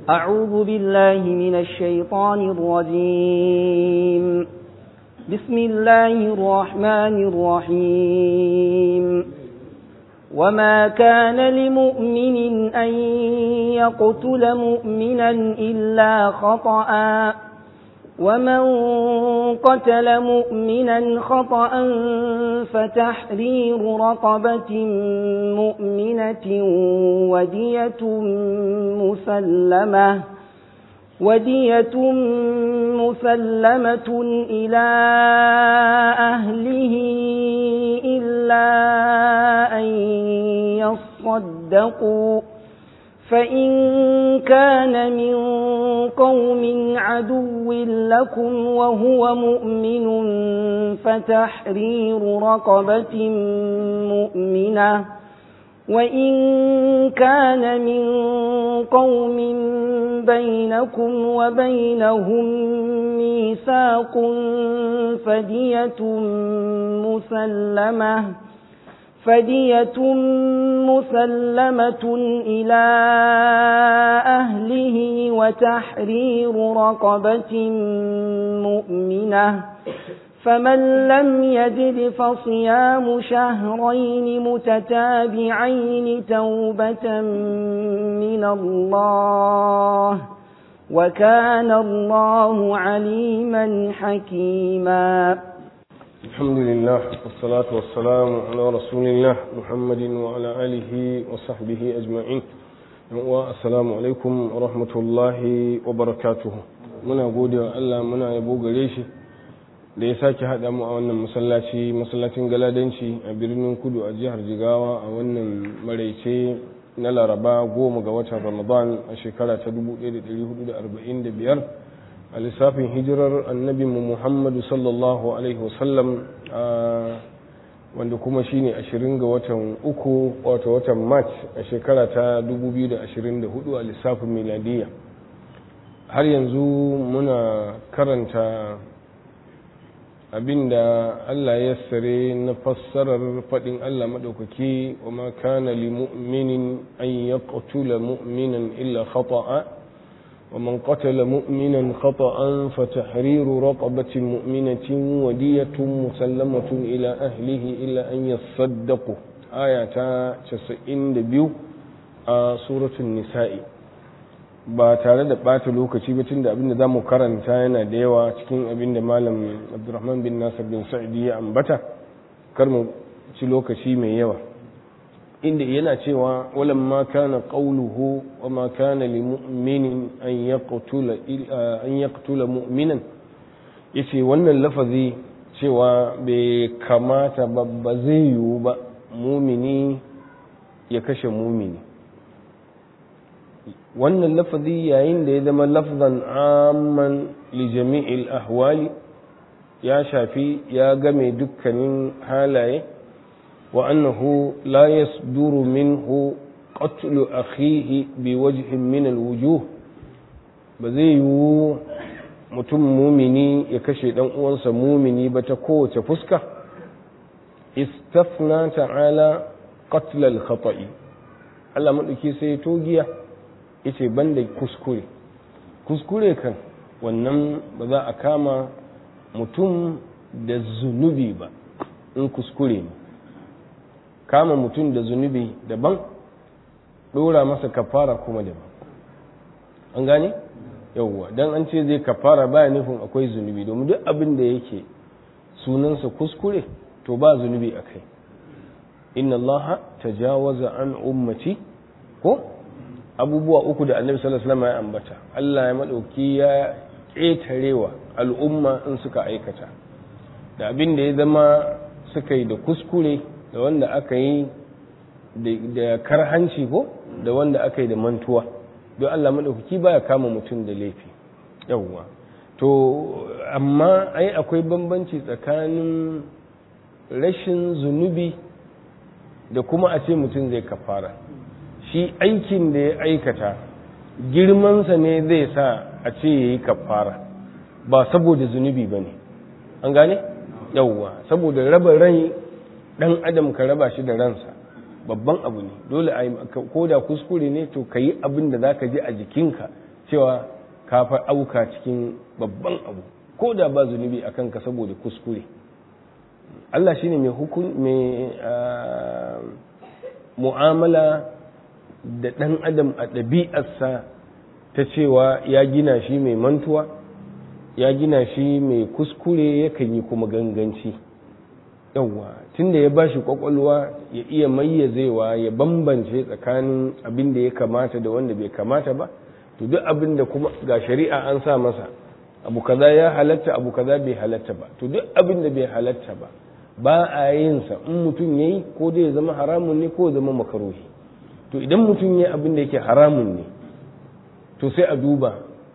أعوذ بالله من الشيطان الرجيم بسم الله الرحمن الرحيم وما كان لمؤمن أن يقتل مؤمنا إلا خطأ ومن قتل مؤمنا خطأ فتحرير رقبة مؤمنة ودية مسلمة ودية مسلمة إلى أهله إلا أن يصدقوا فإن كان من قوم عدو لكم وهو مؤمن فتحرير رقبة مؤمنة وإن كان من قوم بينكم وبينهم ميثاق فدية مسلمة فدية مسلمة إلى أهله وتحرير رقبة مؤمنة فمن لم يجد فصيام شهرين متتابعين توبة من الله وكان الله عليما حكيما الحمد لله والصلاة والسلام على رسول الله محمد وعلى آله وصحبه أجمعين والسلام عليكم ورحمة الله وبركاته muna gode wa Allah muna yabo gare shi da ya sake haɗa mu a wannan masallaci masallacin galadanci a birnin kudu a jihar jigawa a wannan maraice na laraba goma ga watan ramadan a shekara ta 1445 a lissafin hijirar annabinmu muhammadu sallallahu alaihi wasallam wanda kuma shine ashirin ga watan uku wato watan march a shekara ta 2024 a lissafin miladiyya har yanzu muna karanta abinda Allah ya sare na fassarar faɗin Allah maɗaukaki wa ma kana li mu'minin an yaqtula mu'minan illa khata'a wa man qatala mu'minan khata'an fa tahriru raqabatin mu'minatin wa diyatun musallamatun ila ahlihi illa an yasaddaqu aya ta 92 a suratul nisa'i ba tare da ɓata lokaci ba tun da abinda za mu karanta yana da yawa cikin abinda malam abdurrahman bin nasir bin sa'idi ya ambata kar mu ci lokaci mai yawa inda yana cewa walan ma kana qawluhu wa ma kana li mu'minin an yaqtula an yaqtula mu'minan yace wannan lafazi cewa bai kamata ba ba zai yiwu ba mumini ya kashe mumini wannan lafazi yayin da ya zama lafzan amman li jami'il ahwali ya shafi ya game dukkanin halaye wa annahu la yasduru minhu qatlu akhihi bi wajhin min alwujuh ba zai yiwu mutum mumini ya kashe dan uwansa mumini ba ta kowace fuska istafna ta'ala qatl al-khata'i Allah madauki sai togiya yace banda kuskure kuskure kan wannan ba za a kama mutum da zunubi ba in kuskure ne kama mutum da zunubi daban ɗora masa kafara kuma daban an gane yauwa don an ce zai kafara baya nufin akwai zunubi domin duk abin da yake sunansa kuskure to ba zunubi a kai inna allaha tajawaza an ummati ko abubuwa uku da annabi sallallahu alaihi wasallam ya ambata Allah ya madauki ya ƙetarewa al'umma in suka aikata da abin da ya zama suka yi da kuskure da wanda aka yi da karhanci ko da wanda aka yi da mantuwa don Allah madaukaki baya kama mutum da laifi yawwa to amma ai akwai bambanci tsakanin rashin zunubi da kuma a ce mutum zai kafara shi aikin da ya aikata girmansa ne zai sa a ce ya yi kafara ba saboda zunubi ba ne an gane yauwa saboda raba rai dan adam ka raba shi da ransa babban abu ne dole a ko da kuskure ne to ka yi abin da za ka ji a jikinka cewa ka fa auka cikin babban abu ko da ba zunubi a kanka saboda kuskure Allah shine mai hukun mai mu'amala da ɗan adam a ɗabi'arsa ta cewa ya gina shi mai mantuwa ya gina shi mai kuskure yakan yi kuma ganganci yawwa tunda ya bashi kwakwalwa ya iya mayyazewa ya bambance tsakanin abin da ya kamata da wanda bai kamata ba to duk abin da kuma ga shari'a an sa masa abu kaza ya halatta abu kaza bai halatta ba to duk abin da bai halatta ba ba a yin sa in mutum yayi ko da ya zama haramun ne ko ya zama makaruhi to idan mutum yayi abin da yake haramun ne to sai a duba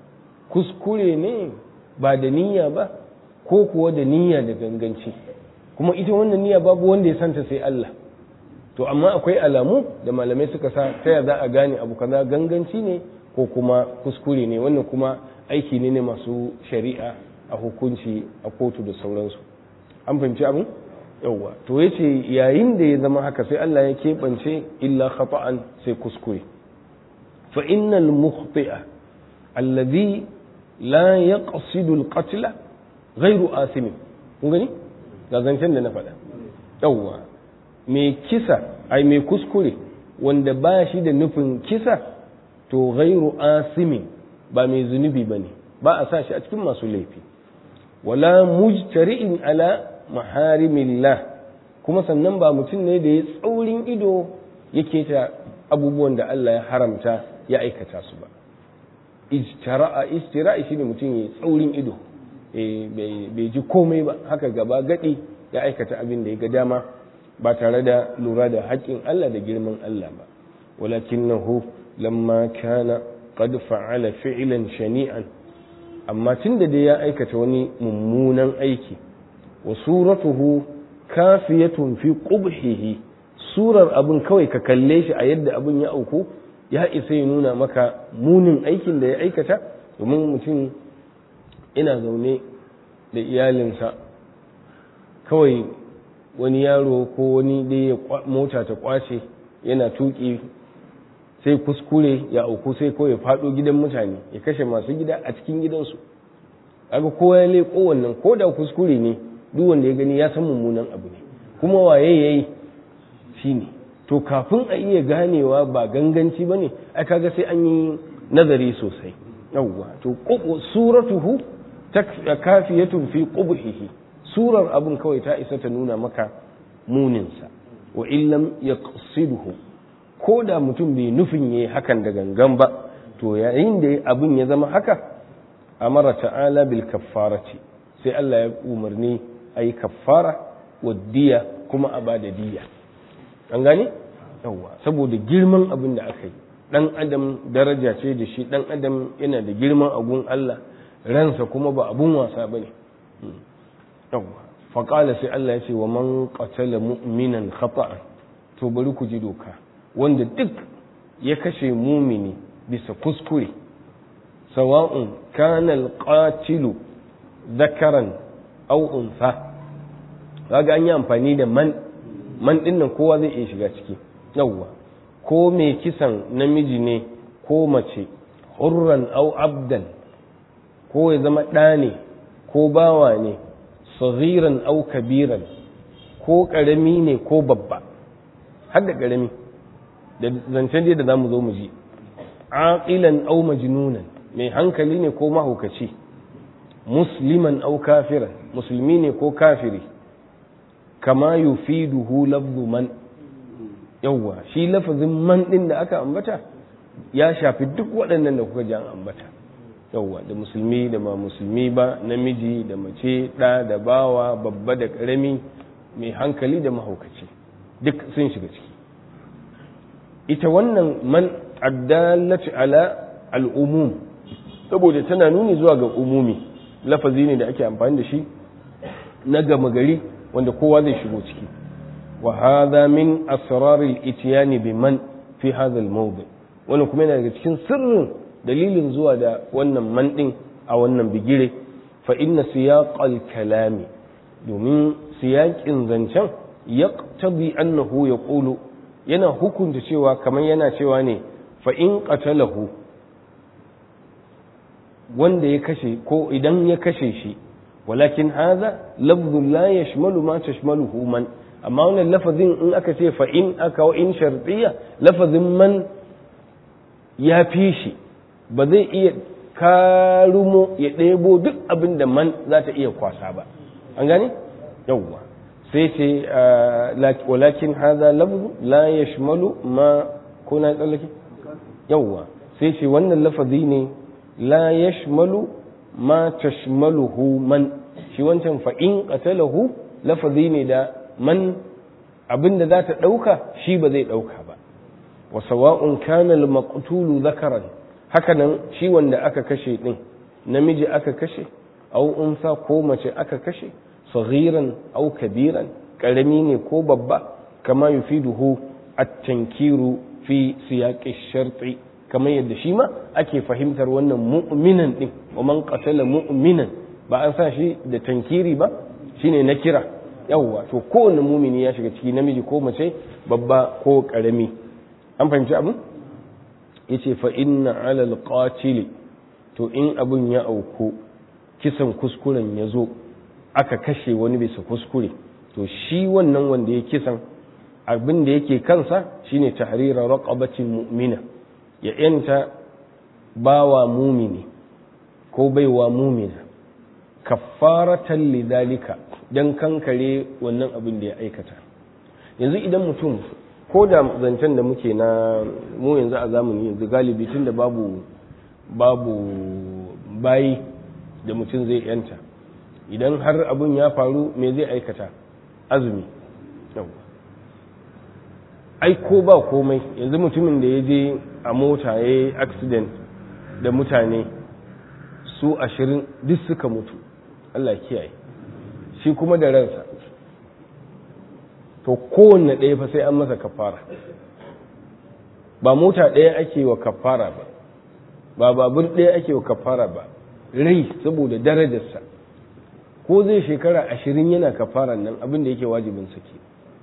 kuskure ne ba da niyya ba ko kuwa da niyya da ganganci kuma ita wannan niyya babu wanda ya santa sai Allah to amma akwai alamu da malamai suka sa ta za a gane abu kaza ganganci ne ko kuma kuskure ne wannan kuma aiki ne ne masu shari'a a hukunci a kotu da sauransu an fahimci abin yawwa to yace yayin da ya zama haka sai Allah ya keɓance illa khata'an sai kuskure fa innal mukhti'a alladhi la yaqsidu al-qatla ghayru asim kun gani ga zancen da na faɗa yawwa mai kisa ai mai kuskure wanda ba shi da nufin kisa to ghairu asimin ba mai zunubi bane ba a sa shi a cikin masu laifi wala mujtari'in ala maharimillah kuma sannan ba mutum ne da ya tsaurin ido yake ta abubuwan da Allah ya haramta ya aikata su ba ijtara'a ijtira'i shine mutum ya tsaurin ido bai ji komai ba haka gaba gadi ya aikata abin da ya ga dama ba tare da lura da haƙƙin Allah da girman Allah ba walakinahu lamma kana qad fa'ala fi'lan shani'an amma tunda da ya aikata wani mummunan aiki wa suratuhu kafiyatun fi qubhihi surar abin kawai ka kalle shi a yadda abin ya auku ya isa ya nuna maka munin aikin da ya aikata domin mutum ina zaune da iyalinsa kawai wani yaro ko wani dai ya mota ta kwace yana tuki sai kuskure ya auku sai ko ya faɗo gidan mutane ya kashe masu gida a cikin gidansu aga kowa ya leƙo wannan ko da kuskure ne duk wanda ya gani ya san mummunan abu ne kuma waye yayi shine to kafin a iya ganewa ba ganganci bane ai kaga sai an yi nazari sosai yawwa to suratuhu kafiyatun fi qubhihi surar abun kawai ta isa ta nuna maka muninsa wa illam yaqsiduhu ko da mutum bai nufin yayi hakan da gangan ba to yayin da abin ya zama haka amara ta'ala bil kaffarati sai Allah ya umarni ayi kaffara wa diya kuma a bada diya an gane yawa saboda girman abin da aka yi dan adam daraja ce da shi dan adam yana da girman agun Allah ransa kuma ba abun wasa bane yawa faƙala sai Allah ya ce wa man qatala mu'minan khata'an to bari ku ji doka wanda duk ya kashe mumini bisa kuskure sawa'un kana al-qatilu dhakaran aw untha kaga an yi amfani da man man din nan kowa zai iya shiga ciki yawwa ko mai kisan namiji ne ko mace hurran aw abdan ko ya zama ɗa ne ko bawa ne saghiran au kabiran ko ƙarami ne ko babba har da ƙarami da zancen dai da za mu zo mu ji aqilan au majnunan mai hankali ne ko mahaukaci musliman au kafiran musulmi ne ko kafiri kama yufiduhu lafzu man yawwa shi lafazin man din da aka ambata ya shafi duk waɗannan da kuka ji an ambata yauwa da musulmi da ba musulmi ba namiji da mace ɗa da bawa babba da ƙarami mai hankali da mahaukaci duk sun shiga ciki ita wannan man addalatu ala al'umum saboda tana nuni zuwa ga umumi lafazi ne da ake amfani da shi na gama gari wanda kowa zai shigo ciki wa hadha min asraril itiyani bi man fi hadha al-mawdi wannan kuma yana daga cikin sirrin dalilin zuwa da wannan man a wannan bigire fa inna siyaqal kalami domin siyaƙin zancen yaqtadi annahu yaqulu yana hukunta cewa kamar yana cewa ne fa in qatalahu wanda ya kashe ko idan ya kashe shi walakin haza lafzu la yashmalu ma tashmaluhu man amma wannan lafazin in aka ce fa in aka wa in shartiya lafazin man ya fi shi ba zai iya karumo ya ɗebo duk abin da man za ta iya kwasa ba an gane yawwa sai ce walakin haza lafzu la yashmalu ma ko na tsallake yawwa sai ce wannan lafazi ne la yashmalu ma tashmaluhu man shi wancan fa in qatalahu lafazi ne da man abin da za ta ɗauka shi ba zai ɗauka ba wa sawa'un kana al-maqtulu dhakaran hakanan shi wanda aka kashe din namiji aka kashe au unsa ko mace aka kashe saghiran au kabiran karami ne ko babba kama yufiduhu at-tankiru fi siyaqi sharti kamar yadda shi ma ake fahimtar wannan mu'minan din wa man qatala mu'minan ba an sa shi da tankiri ba shine na kira yawwa to kowanne mumini ya shiga ciki namiji ko mace babba ko karami an fahimci abin yace fa inna ala alqatil to in abun ya auku kisan kuskuren ya zo aka kashe wani bisa kuskure to shi wannan wanda ya kisan abin da yake kansa shine tahrira raqabatin mu'mina ya yanta bawa mumini ko baiwa mumina kaffaratan lidhalika dan kankare wannan abin da ya aikata yanzu idan mutum ko da zancen da muke na mu yanzu a zamani yanzu galibi tun da babu babu bayi da mutum zai yanta idan har abin ya faru me zai aikata azumi ai ko ba komai yanzu mutumin da ya je a mota ya yi accident da mutane su ashirin duk suka mutu Allah kiyaye shi kuma da ransa to kowanne ɗaya fa sai an masa kafara ba mota ɗaya ake wa kafara ba ba babur ɗaya ake wa kafara ba rai saboda darajarsa ko zai shekara ashirin yana kafaran nan abin da yake wajibin sake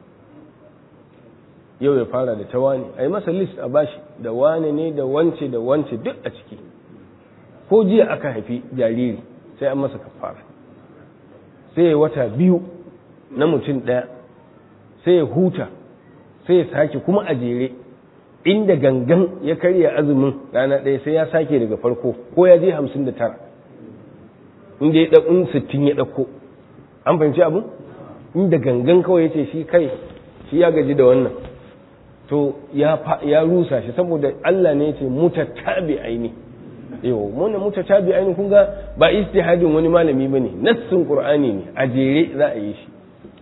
yau ya fara da ta wane a yi masa list a bashi da wane ne da wance da wance duk a ciki ko jiya aka haifi jariri sai an masa kafara sai ya wata biyu na mutum ɗaya sai ya huta sai ya sake kuma a jere inda gangan ya karya azumin rana ɗaya sai ya sake daga farko ko ya je hamsin da tara inda ya ɗaukun sittin ya ɗauko an fahimci abin inda gangan kawai ya ce shi kai shi ya gaji da wannan to ya rusa shi saboda Allah ne ya ce mutatabi aini yau mun mutatabi aini kun ga ba istihadin wani malami bane nassin qur'ani ne a jere za a yi shi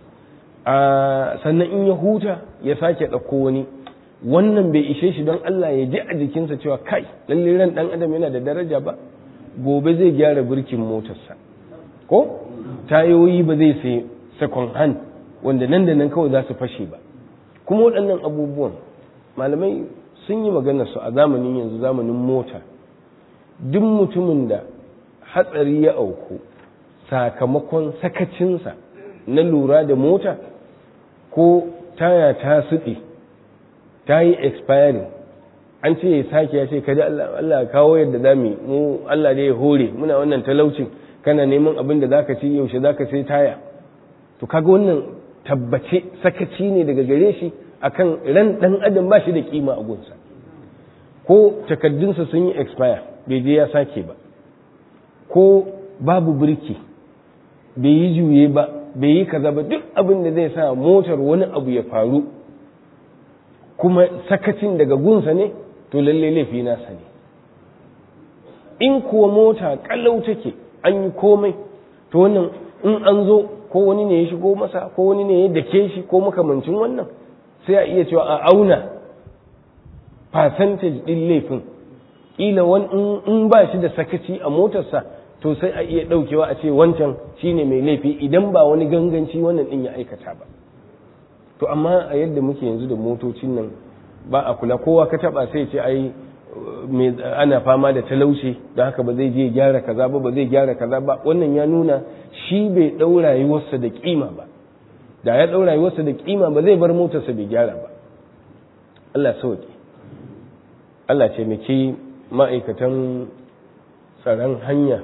sannan in ya huta ya sake ɗauko wani wannan bai ishe shi don Allah ya ji a jikinsa cewa kai lalle ran ɗan adam yana da daraja ba gobe zai gyara birkin motarsa ko tayoyi ba zai sai second hand wanda nan da nan kawai za su fashe ba kuma waɗannan abubuwan malamai sun yi magana su a zamanin yanzu zamanin mota duk mutumin da hatsari ya auku sakamakon sakacinsa na lura da mota ko taya ta suɗe ta yi expiring an ce ya sake ya ce kada Allah kawo yadda za mu mu Allah da ya hore muna wannan talaucin kana neman abin da zaka ci yaushe zaka sai taya to kaga wannan tabbace sakaci ne daga gare shi akan ran dan adam ba shi da kima a gunsa ko takaddunsa sun yi expire bai je ya sake ba ko babu birki bai yi juye ba bai yi kaza ba duk abin da zai sa motar wani abu ya faru kuma sakacin daga gunsa ne to lalle laifi nasa ne in kuwa mota kallau take an yi komai to wannan in an zo ko wani ne ya shigo masa ko wani ne ya dake shi ko makamancin wannan sai a iya cewa a auna percentage din laifin kila wani in ba shi da sakaci a motarsa to sai a iya daukewa a ce wancan shine mai laifi idan ba wani ganganci wannan din ya aikata ba to amma a yadda muke yanzu da motocin nan ba a kula kowa ka taba sai ce ai ana fama da talauci da haka ba zai je gyara kaza ba ba zai gyara kaza ba wannan ya nuna shi bai ɗau rayuwarsa da kima ba da ya ɗau rayuwarsa da kima ba zai bar motarsa bai gyara ba Allah sauke Allah ce miki ma'aikatan tsaron hanya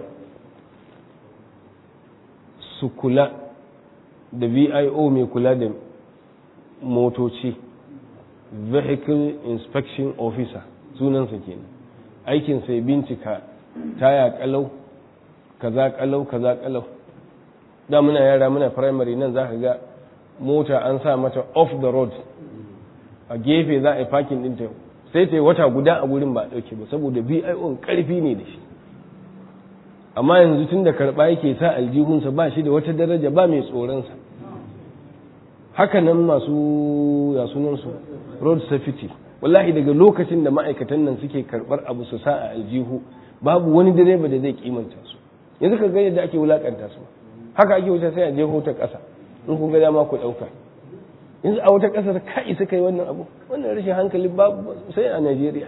su kula da vio mai kula da motoci vehicle inspection officer sunansa kenan aikin sai bincika taya kalau kaza kalau kaza kalau da muna yara muna primary nan za ka ga mota an sa mata off the road a gefe za a yi parking ɗinta sai ta yi wata guda a gurin ba a ɗauke ba saboda bio ƙarfi ne da shi amma yanzu tun da karɓa yake sa aljihunsa ba shi da wata daraja ba mai tsoronsa haka nan masu yasunansu road safety wallahi daga lokacin da ma'aikatan nan suke karɓar abu su sa a aljihu babu wani direba da zai kimanta su yanzu ka ga yadda ake wulakanta su haka ake wuce sai a jeho ta ƙasa in kun ga dama ku ɗauka yanzu a wata ƙasar ka isa kai wannan abu wannan rashin hankali babu sai a Najeriya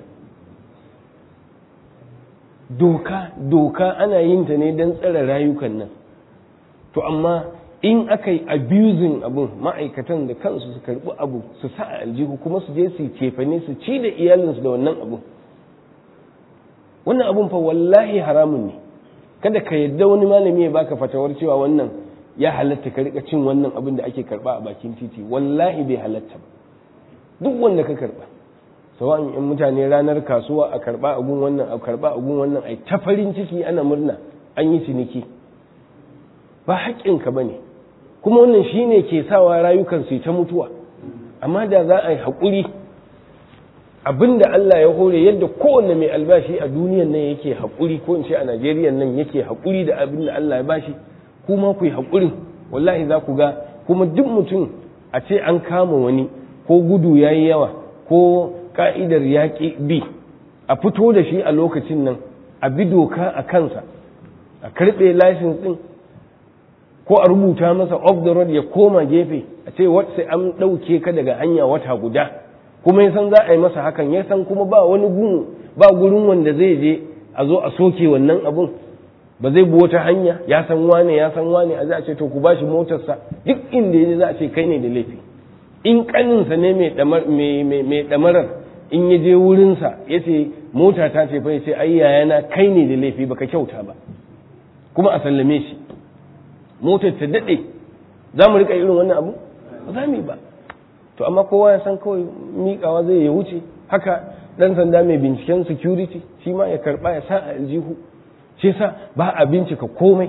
doka doka ana yin ta ne don tsare rayukan nan to amma in aka yi abusing abun ma'aikatan da kansu su karbi abu su sa a aljihu kuma su je su cefane su ci da iyalinsu da wannan abun wannan abun fa wallahi haramun ne kada ka yadda wani malami ya baka fatawar cewa wannan ya halatta ka rika cin wannan abin da ake karba a bakin titi wallahi bai halatta ba duk wanda ka karba sawa'in in mutane ranar kasuwa a karba a gun wannan a karba a gun wannan ai ta farin ciki ana murna an yi ciniki ba haƙƙinka ba ne kuma wannan shine ke sawa rayukan su ta mutuwa amma da za a yi haƙuri abin da Allah ya hore yadda kowanne mai albashi a duniyan nan yake haƙuri ko in ce a Najeriya nan yake haƙuri da abin da Allah ya bashi kuma ku yi haƙurin wallahi za ku ga kuma duk mutum a ce an kama wani ko gudu ya yi yawa ko ka'idar yaƙi bi a fito da shi a lokacin nan a bi doka a kansa a karɓe lashin ɗin ko a rubuta masa off the road ya koma gefe a ce sai an ɗauke ka daga hanya wata guda kuma ya san za a yi masa hakan ya san kuma ba wani gun ba gurin wanda zai je a zo a soke wannan abun ba zai bi wata hanya ya san wane ya san wane a za a ce to ku bashi motarsa duk inda ya za a ce kai ne da laifi in kaninsa ne mai ɗamarar in ya je wurinsa ya ce mota ta ce fa ya ce ai yayana kai ne da laifi baka kyauta ba kuma a sallame shi motar ta daɗe za mu riƙa irin wannan abu ba za mu yi ba to amma kowa ya san kawai miƙawa zai ya wuce haka ɗan sanda mai binciken security shi ma ya karɓa ya sa a aljihu shi sa ba a bincika komai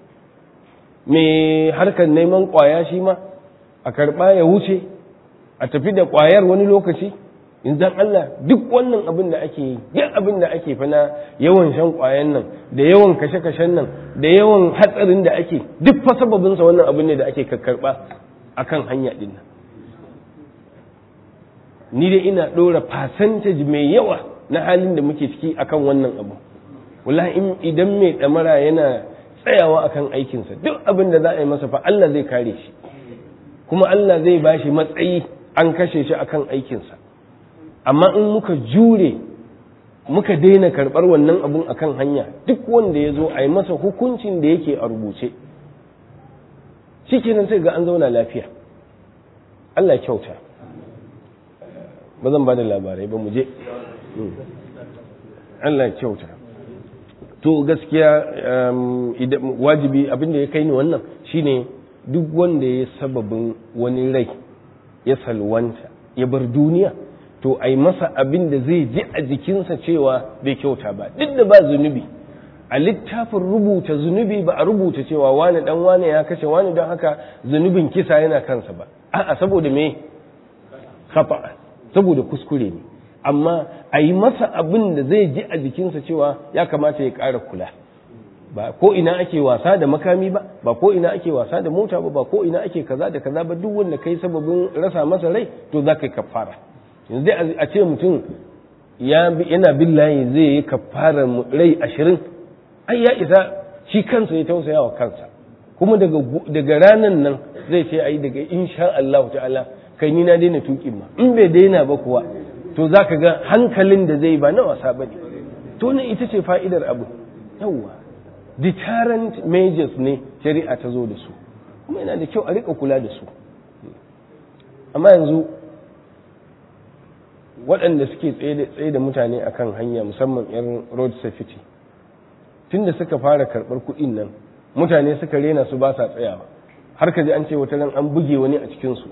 mai harkar neman ƙwaya shi ma a karɓa ya wuce a tafi da ƙwayar wani lokaci in dan Allah duk wannan abin da ake yi duk abin da ake fana yawan shan ƙwayan nan da yawan kashe-kashen nan da yawan hatsarin da ake duk fa sababinsa wannan abin ne da ake karɓa akan hanya ɗin nan ni dai ina ɗora percentage mai yawa na halin da muke ciki akan wannan abu wallahi idan mai ɗamara yana tsayawa akan aikinsa duk abin da za a yi masa fa Allah zai kare shi kuma Allah zai ba shi matsayi an kashe shi akan aikinsa amma in muka jure muka daina karɓar wannan abun akan hanya duk wanda ya zo a yi masa hukuncin da yake a rubuce shi kenan sai ga an zauna lafiya Allah kyauta ba zan ba da labarai ba mu je Allah kyauta to gaskiya wajibi abinda ya kai ni wannan shine duk wanda ya sababin wani rai ya salwanta ya bar duniya to ai masa abin da zai ji a jikinsa cewa bai kyauta ba duk da ba zunubi a littafin rubuta zunubi ba a rubuta cewa wani dan wani ya kashe wani don haka zunubin kisa yana kansa ba a'a saboda me khata saboda kuskure ne amma a yi masa abin da zai ji a jikinsa cewa ya kamata ya ƙara kula ba ko ina ake wasa da makami ba ba ko ina ake wasa da mota ba ba ko ina ake kaza da kaza ba duk wanda kai sababin rasa masa rai to za ka yi kafara yanzu dai a ce mutum yana bin layi zai yi kafara rai ashirin ai ya isa shi kansa ya tausaya wa kansa kuma daga ranan nan zai ce ai daga insha Allah ta'ala kai ni na daina tukin ma in bai daina ba kuwa to za ka ga hankalin da zai ba na wasa ba ne to ne ita ce fa'idar abu yawwa deterrent measures ne shari'a ta zo da su kuma yana da kyau a rika kula da su amma yanzu waɗanda suke tsaye da mutane akan hanya musamman yan road safety tunda suka fara karɓar kuɗin nan mutane suka rena su ba sa tsayawa har ka ji an ce wata ran an buge wani a cikinsu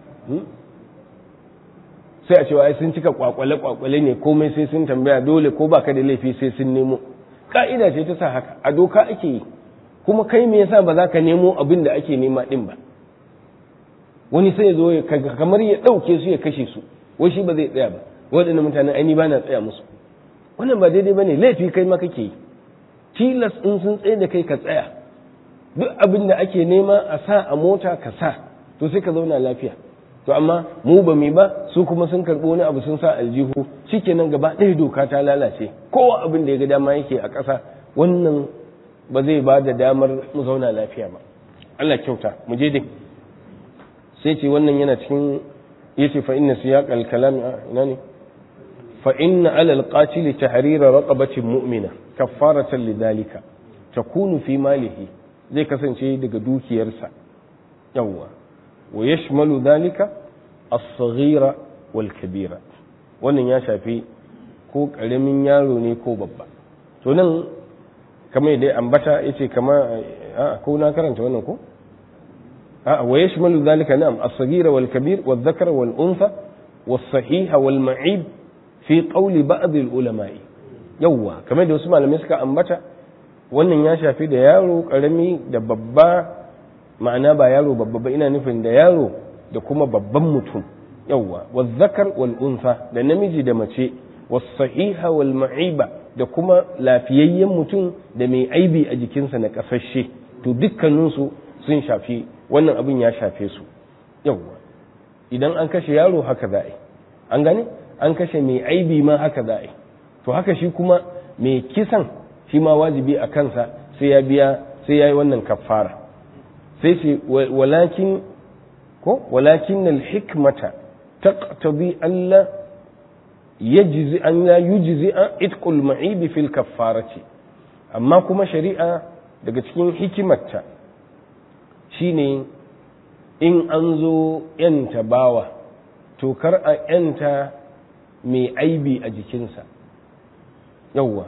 sai a cewa ai sun cika kwakwale kwakwale ne komai sai sun tambaya dole ko baka da laifi sai sun nemo ka'ida ce ta sa haka a doka ake yi kuma kai me yasa ba za ka nemo abin da ake nema din ba wani sai ya zo kamar ya ɗauke su ya kashe su wai shi ba zai tsaya ba waɗannan mutanen aini ba na tsaya musu wannan ba daidai ba ne laifi kai ma kake yi tilas in sun tsaye da kai ka tsaya duk abin da ake nema a sa a mota ka sa to sai ka zauna lafiya to amma mu ba mu ba su kuma sun karɓi wani abu sun sa aljihu shikenan gaba ɗaya doka ta lalace kowa abin da ya ga dama yake a ƙasa wannan ba zai ba da damar mu zauna lafiya ba Allah kyauta mu je dai sai ce wannan yana cikin yace fa inna siyaq al-kalam ina ne fa inna ala al-qatil tahrira raqabatin mu'mina kaffaratan lidhalika takunu fi malihi zai kasance daga dukiyarsa yawwa wa yashmalu dhalika as-saghira wal kabira wannan ya shafi ko karamin yaro ne ko babba to nan kamar dai ambata yace kama a ko na karanta wannan ko ويشمل ذلك نعم الصغير والكبير والذكر والأنثى والصحيح والمعيب في قول بعض العلماء يوا كما da wasu malamai suka ambata wannan ya shafi da yaro karami da babba ma'ana ba yaro babba ba ina nufin da yaro da kuma babban mutum yawwa wazzakar wal unsa da namiji da mace was-sahiha wal ma'iba da kuma lafiyayyen mutum da mai aibi a jikinsa na kasashe to dukkaninsu sun shafi wannan abin ya shafe su yawwa idan an kashe yaro haka za a yi an gane an kashe mai aibi ma haka za a yi to haka shi kuma mai kisan shi ma wajibi a kansa sai ya biya sai ya yi wannan kafara sai ce walakin ko walakin al hikmata taqtabi alla yajzi an la yujzi'a itqul ma'ibi fil kaffarati amma kuma shari'a daga cikin hikimarta shine in an zo ‘yanta bawa to kar a ‘yanta mai aibi a jikinsa yauwa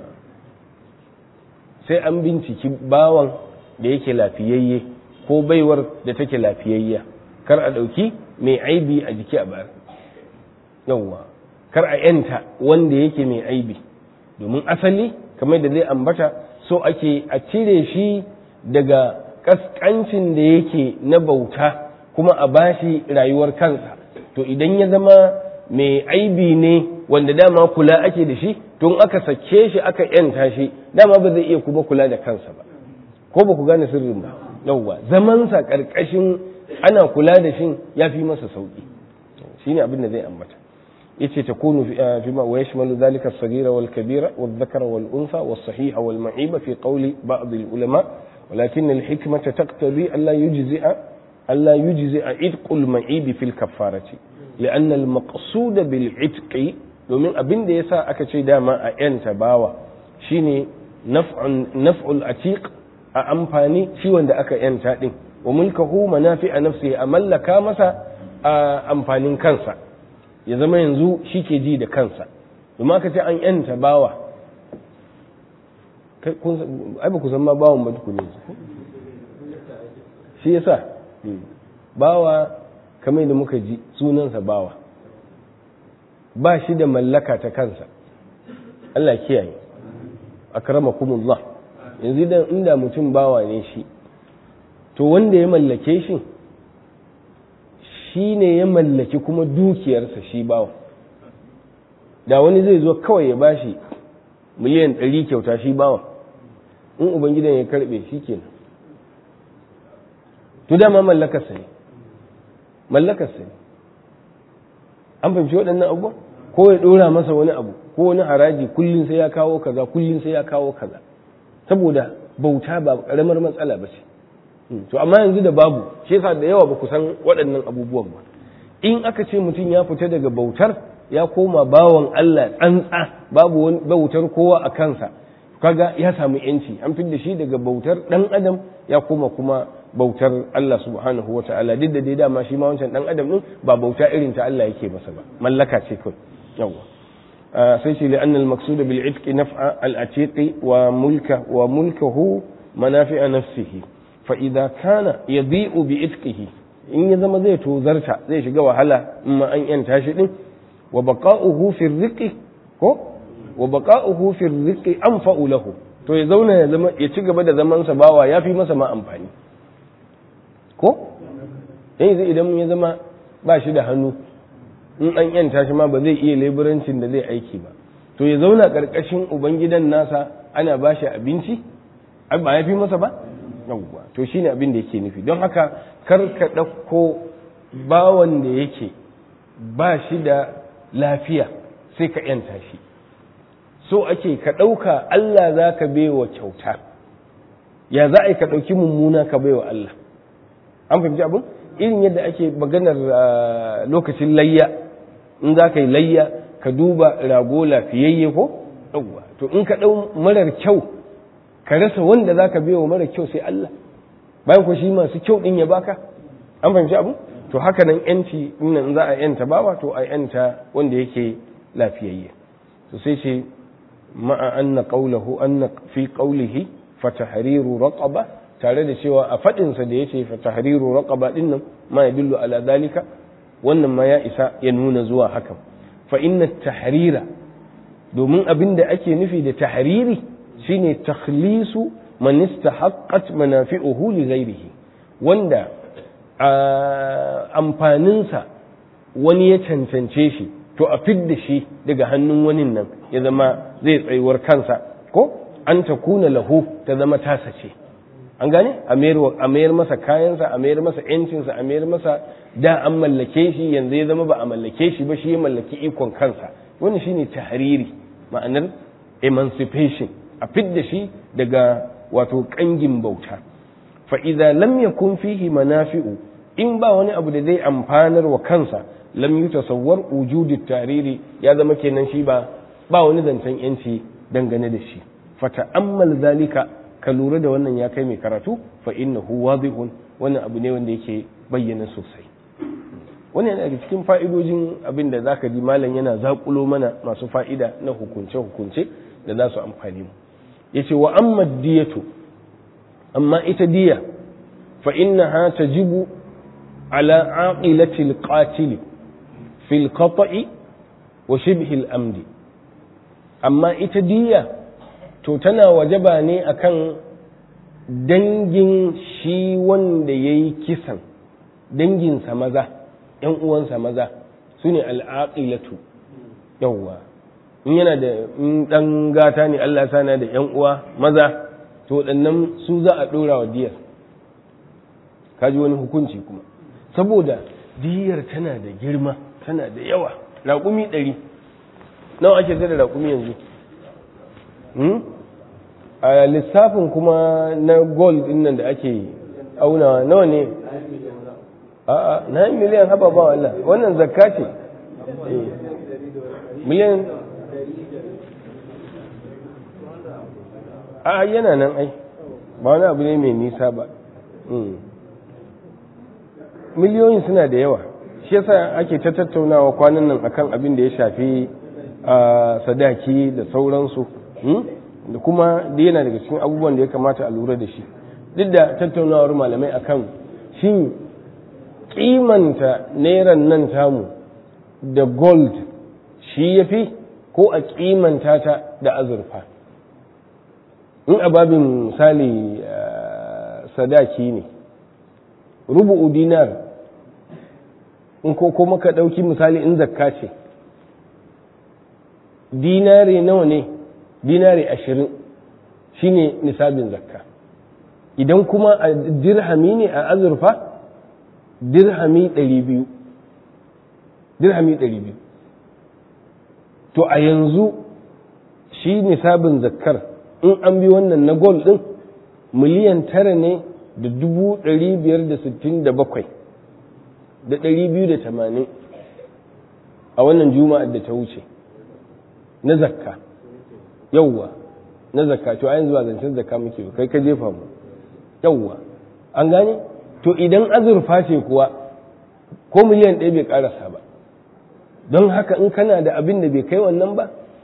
sai an binciki bawan da yake lafiyayye ko baiwar da take lafiyayya kar a ɗauki mai aibi a jiki a bayar yauwa kar a ‘yanta wanda yake mai aibi domin asali kamar da zai ambata so ake a cire shi daga kaskancin da yake na bauta kuma a bashi rayuwar kansa to idan ya zama mai aibi ne wanda dama kula ake da shi tun aka sake shi aka yanta shi dama ba zai iya kuma kula da kansa ba ko ba ku gane sirrin ba yauwa zamansa karkashin ana kula da shi ya fi masa sauki shine abin da zai ambata yace takunu fi ma wa yashmalu dhalika as-saghira wal kabira wal dhakara wal untha was sahiha wal ma'iba fi qawli ba'd al ulama ولكن الحكمة تقتضي ألا يجزئ ألا يجزئ عتق المعيب في الكفارة لأن المقصود بالعتق domin abin da yasa aka ce dama a ‘yanta bawa shine naf'ul atiq a amfani shi wanda aka ‘yanta ɗin wa mulkahu manafi a nafsi a mallaka masa a amfanin kansa ya zama yanzu shi ke ji da kansa domin aka ce an ‘yanta bawa ai ba ku san ma bawan ba tukune shi yasa bawa kamar da muka ji sunansa bawa ba shi da mallaka ta kansa Allah kiyaye akramakumullah yanzu idan inda mutum bawa ne shi to wanda ya mallake shi shi ne ya mallaki kuma dukiyarsa shi bawa da wani zai zo kawai ya bashi miliyan ɗari kyauta shi bawa in ubangidan ya karbe shi kenan to dama mallakarsa ne mallakarsa ne an fahimci waɗannan abubuwa ko ya ɗora masa wani abu ko wani haraji kullum sai ya kawo kaza kullum sai ya kawo kaza saboda bauta ba ƙaramar matsala ba ce to amma yanzu da babu shi yasa da yawa ba ku san waɗannan abubuwan ba in aka ce mutum ya fita daga bautar ya koma bawan Allah tsantsa babu wani bautar kowa a kansa kaga ya samu yanci an da shi daga bautar dan adam ya koma kuma bautar Allah subhanahu wa ta'ala duk da dai dama shi ma wancan dan adam din ba bauta irin ta Allah yake masa ba mallaka ce kawai yawa sai ce li anna al-maqsud bil itqi naf'a al-atiqi wa mulka wa mulkahu manafi'a nafsihi fa idza kana yadi'u bi itqihi in ya zama zai tozarta zai shiga wahala in ma an yanta shi din wa baqa'uhu fi riqi ko wa baqa'uhu fi riqi anfa'u lahu to ya zauna ya zama ya ci gaba da zaman sa bawa yafi masa ma amfani ko yanzu idan ya zama ba shi da hannu in an yanta shi ma ba zai iya leburancin da zai aiki ba to ya zauna karkashin ubangidan nasa ana ba shi abinci ba ya fi masa ba yawwa to shine abin da yake nufi don haka kar ka ɗauko bawan da yake ba shi da lafiya sai ka yanta shi so ake ka ɗauka Allah za ka baiwa kyauta ya za a yi ka ɗauki mummuna ka baiwa Allah an fahimci abin irin yadda ake maganar lokacin layya in za ka yi layya ka duba rago lafiyayye ko yawwa to in ka ɗau marar kyau ka rasa wanda za ka biya wa mara kyau sai Allah bayan ku shi masu kyau ɗin ya baka an fahimci abu to haka nan yanci in za a yanta bawa to a yanta wanda yake lafiyayye to sai ce ma'a anna qawluhu anna fi qawlihi fa tahriru raqaba tare da cewa a fadin sa da yace fa tahriru raqaba din nan ma yadullu ala dalika wannan ma ya isa ya nuna zuwa hakan fa inna tahrira domin abin da ake nufi da tahriri shine takhlisu man istahaqqat manafi'uhu li ghairihi wanda amfaninsa wani ya cancance shi to a fidda shi daga hannun wani nan ya zama zai tsayuwar kansa ko an ta kuna lahu ta zama tasa ce an gane a mayar masa kayansa a mayar masa yancinsa a mayar masa da an mallake shi yanzu ya zama ba a mallake shi ba shi ya mallaki ikon kansa wani shine tahriri ma'anar emancipation a fidda shi daga wato kangin bauta fa idza lam yakun fihi manafi'u in ba wani abu da zai amfanar wa kansa lam yutasawwar wujudit tariri ya zama kenan shi ba ba wani zancen yanci dangane da shi fa ta'ammal zalika ka lura da wannan ya kai mai karatu fa innahu wadihun wannan abu ne wanda yake bayyana sosai wannan yana daga cikin fa'idojin abin da zaka ji malam yana zakulo mana masu fa'ida na hukunce hukunce da za su amfani mu yace wa amma diyatu amma ita diya fa innaha tajibu ala aqilati alqatil fi alqata'i wa shibhi al-amdi amma ita diya to tana wajaba ne akan dangin shi wanda yayi kisan danginsa maza ‘yan uwansa maza su ne al'aƙilatu yawwa in yana da in ɗan gata ne Allah sana da ‘yan uwa maza to waɗannan su za a ɗora wa diyar kaji wani hukunci kuma saboda diyar tana da girma tana da yawa raƙumi ɗari nawa ake sai da raƙumi yanzu a lissafin kuma na gold ɗin nan da ake aunawa nawa ne a'a na miliyan haba ba Allah wannan zakka ce miliyan a yana nan ai ba wani abu ne mai nisa ba miliyoyin suna da yawa shi yasa ake ta tattaunawa kwanan nan akan abin da ya shafi sadaki da sauransu da kuma da yana daga cikin abubuwan da ya kamata a lura da shi duk da tattaunawar malamai akan shin kimanta neran nan tamu da gold shi ya fi ko a kimanta ta da azurfa in ababin misali sadaki ne rubu'u dinar in ko kuma ka ɗauki misali in zakka ce dinare nawa ne dinare ashirin shine nisabin zakka idan kuma a dirhami ne a azurfa dirhami ɗari biyu dirhami ɗari biyu to a yanzu shi nisabin zakkar in an bi wannan na gol ɗin miliyan tara ne da dubu ɗari biyar da sittin da bakwai da ɗari biyu da tamanin a wannan juma'ar da ta wuce na zakka yauwa na zakka to a yanzu ba zancen zakka muke ba kai ka jefa mu yauwa an gane to idan azurfa ce kuwa ko miliyan ɗaya bai ƙarasa ba don haka in kana da abin da bai kai wannan ba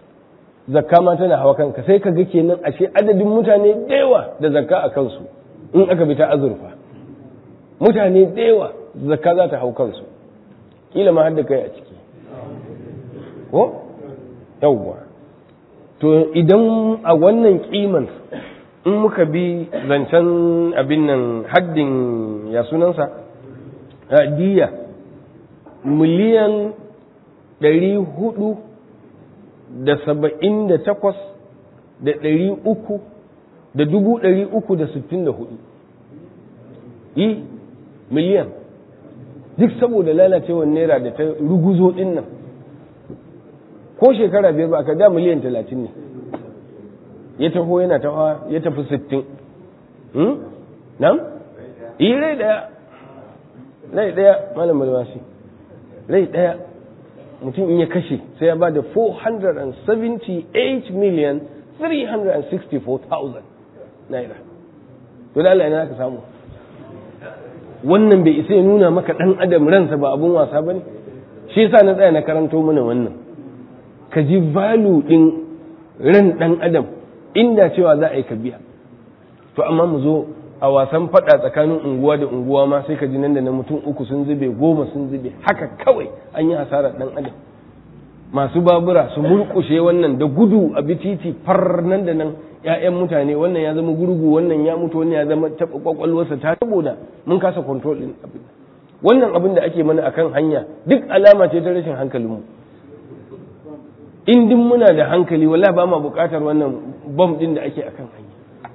zakka ma tana hawa kanka sai ka ga kenan ashe adadin mutane da yawa da zakka a kansu in aka bi ta azurfa mutane da yawa zakka za ta hau kansu kila ma har da kai a ciki ko yawwa to idan a wannan kiman in muka bi zancen abin nan haddin ya sunansa diya miliyan ɗari hudu da saba'in da takwas da ɗari uku da dubu ɗari uku da sittin da hudu yi miliyan duk saboda lalacewar naira da ta ruguzo ɗin nan ko shekara biyar ba aka da miliyan talatin ne ya taho yana tawa ya tafi sittin nan? yi rai daya rai daya malam malmasi rai daya mutum in ya kashe sai ya ba da 478 million 364,000 naira to da Allah ina ka samu wannan bai isa ya nuna maka dan adam ransa ba abun wasa ba ne shi yasa na tsaya na karanto mana wannan ka ji valu din ran dan adam inda cewa za a yi ka biya to amma mu zo a wasan fada tsakanin unguwa da unguwa ma sai ka ji nan da na mutum uku sun zube goma sun zube haka kawai an yi hasarar dan adam masu babura su murkushe wannan da gudu a bititi far nan da nan ƴaƴan mutane wannan ya zama gurgu wannan ya mutu wannan ya zama taɓa kwakwalwarsa ta saboda mun kasa control din abin wannan abin da ake mana akan hanya duk alama ce ta rashin hankalinmu in din muna da hankali wala ba ma buƙatar wannan bom din da ake akan hanya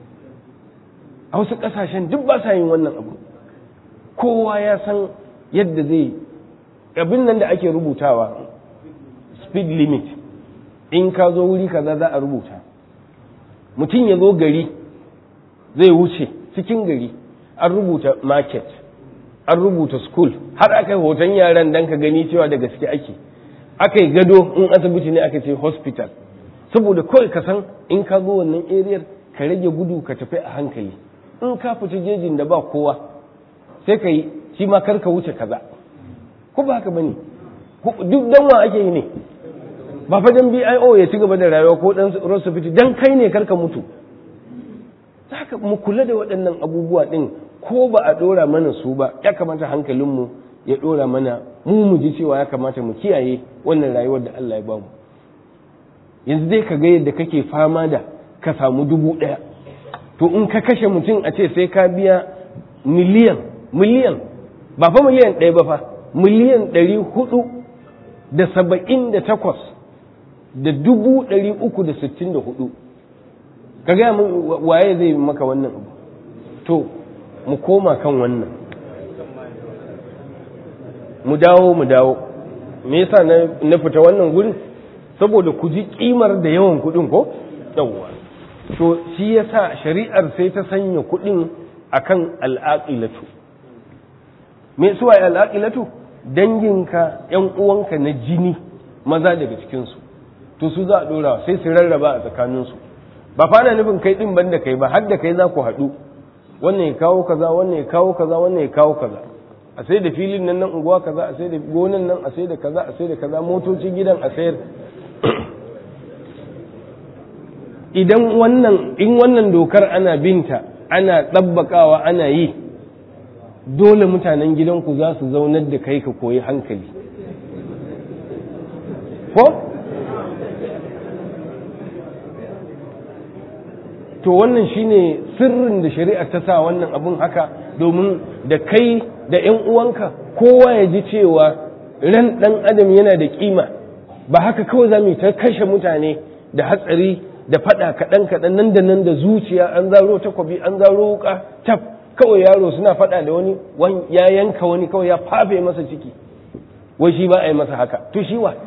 a wasu ƙasashen duk ba sa yin wannan abu kowa ya san yadda zai abin nan da ake rubutawa speed limit in ka zo wuri kaza za a rubuta mutum ya zo gari zai wuce cikin gari an rubuta market an rubuta school har aka yi hoton yaran dan ka gani cewa da gaske ake aka yi gado in asibiti ne aka ce hospital saboda kawai ka san in ka zo wannan ariyar ka rage gudu ka tafi a hankali in ka fita jejin da ba kowa sai ka yi shi ma kar ka wuce kaza ko ba haka bane duk dan wa ake yi ne ba fa dan BIO ya ci gaba da rayuwa ko dan Rosofiti dan kai ne karka mutu haka mu kula da waɗannan abubuwa din ko ba a dora mana su ba ya kamata hankalinmu ya dora mana mu mu ji cewa ya kamata mu kiyaye wannan rayuwar da Allah ya ba mu yanzu dai ka ga yadda kake fama da ka samu dubu ɗaya to in ka kashe mutum a ce sai ka biya miliyan miliyan ba fa miliyan ɗaya ba fa miliyan ɗari hudu da saba'in da takwas da dubu ɗari uku da sittin da hudu ka gaya waye zai maka wannan abu to mu koma kan wannan mu dawo mu dawo me yasa na fita wannan gurin saboda ku ji kimar da yawan kudin ko yawwa to shi yasa shari'ar sai ta sanya kudin akan al'aqilatu me suwa al'aqilatu danginka yan uwanka na jini maza daga cikinsu to su za a dora sai su rarraba a tsakaninsu ba fana nufin kai din banda kai ba har da kai za ku haɗu wannan ya kawo kaza wannan ya kawo kaza wannan ya kawo kaza a sai da filin nan nan unguwa kaza a sai da gonan nan a sai da kaza a sai da kaza motocin gidan a sayar idan wannan in wannan dokar ana binta ana ɗabbakawa ana yi dole mutanen gidanku za su zaunar da kai ka koyi hankali ko to wannan shine sirrin da shari'a ta sa wannan abun haka domin da kai da 'yan uwanka kowa ya ji cewa ran ɗan adam yana da kima ba haka kawai za mu ta kashe mutane da hatsari da faɗa kaɗan kaɗan nan da nan da zuciya an zaro takwabi an zaro wuka tab kawai yaro suna faɗa da wani ya yanka wani kawai ya fafe masa ciki wai shi ba a yi masa haka to shi wa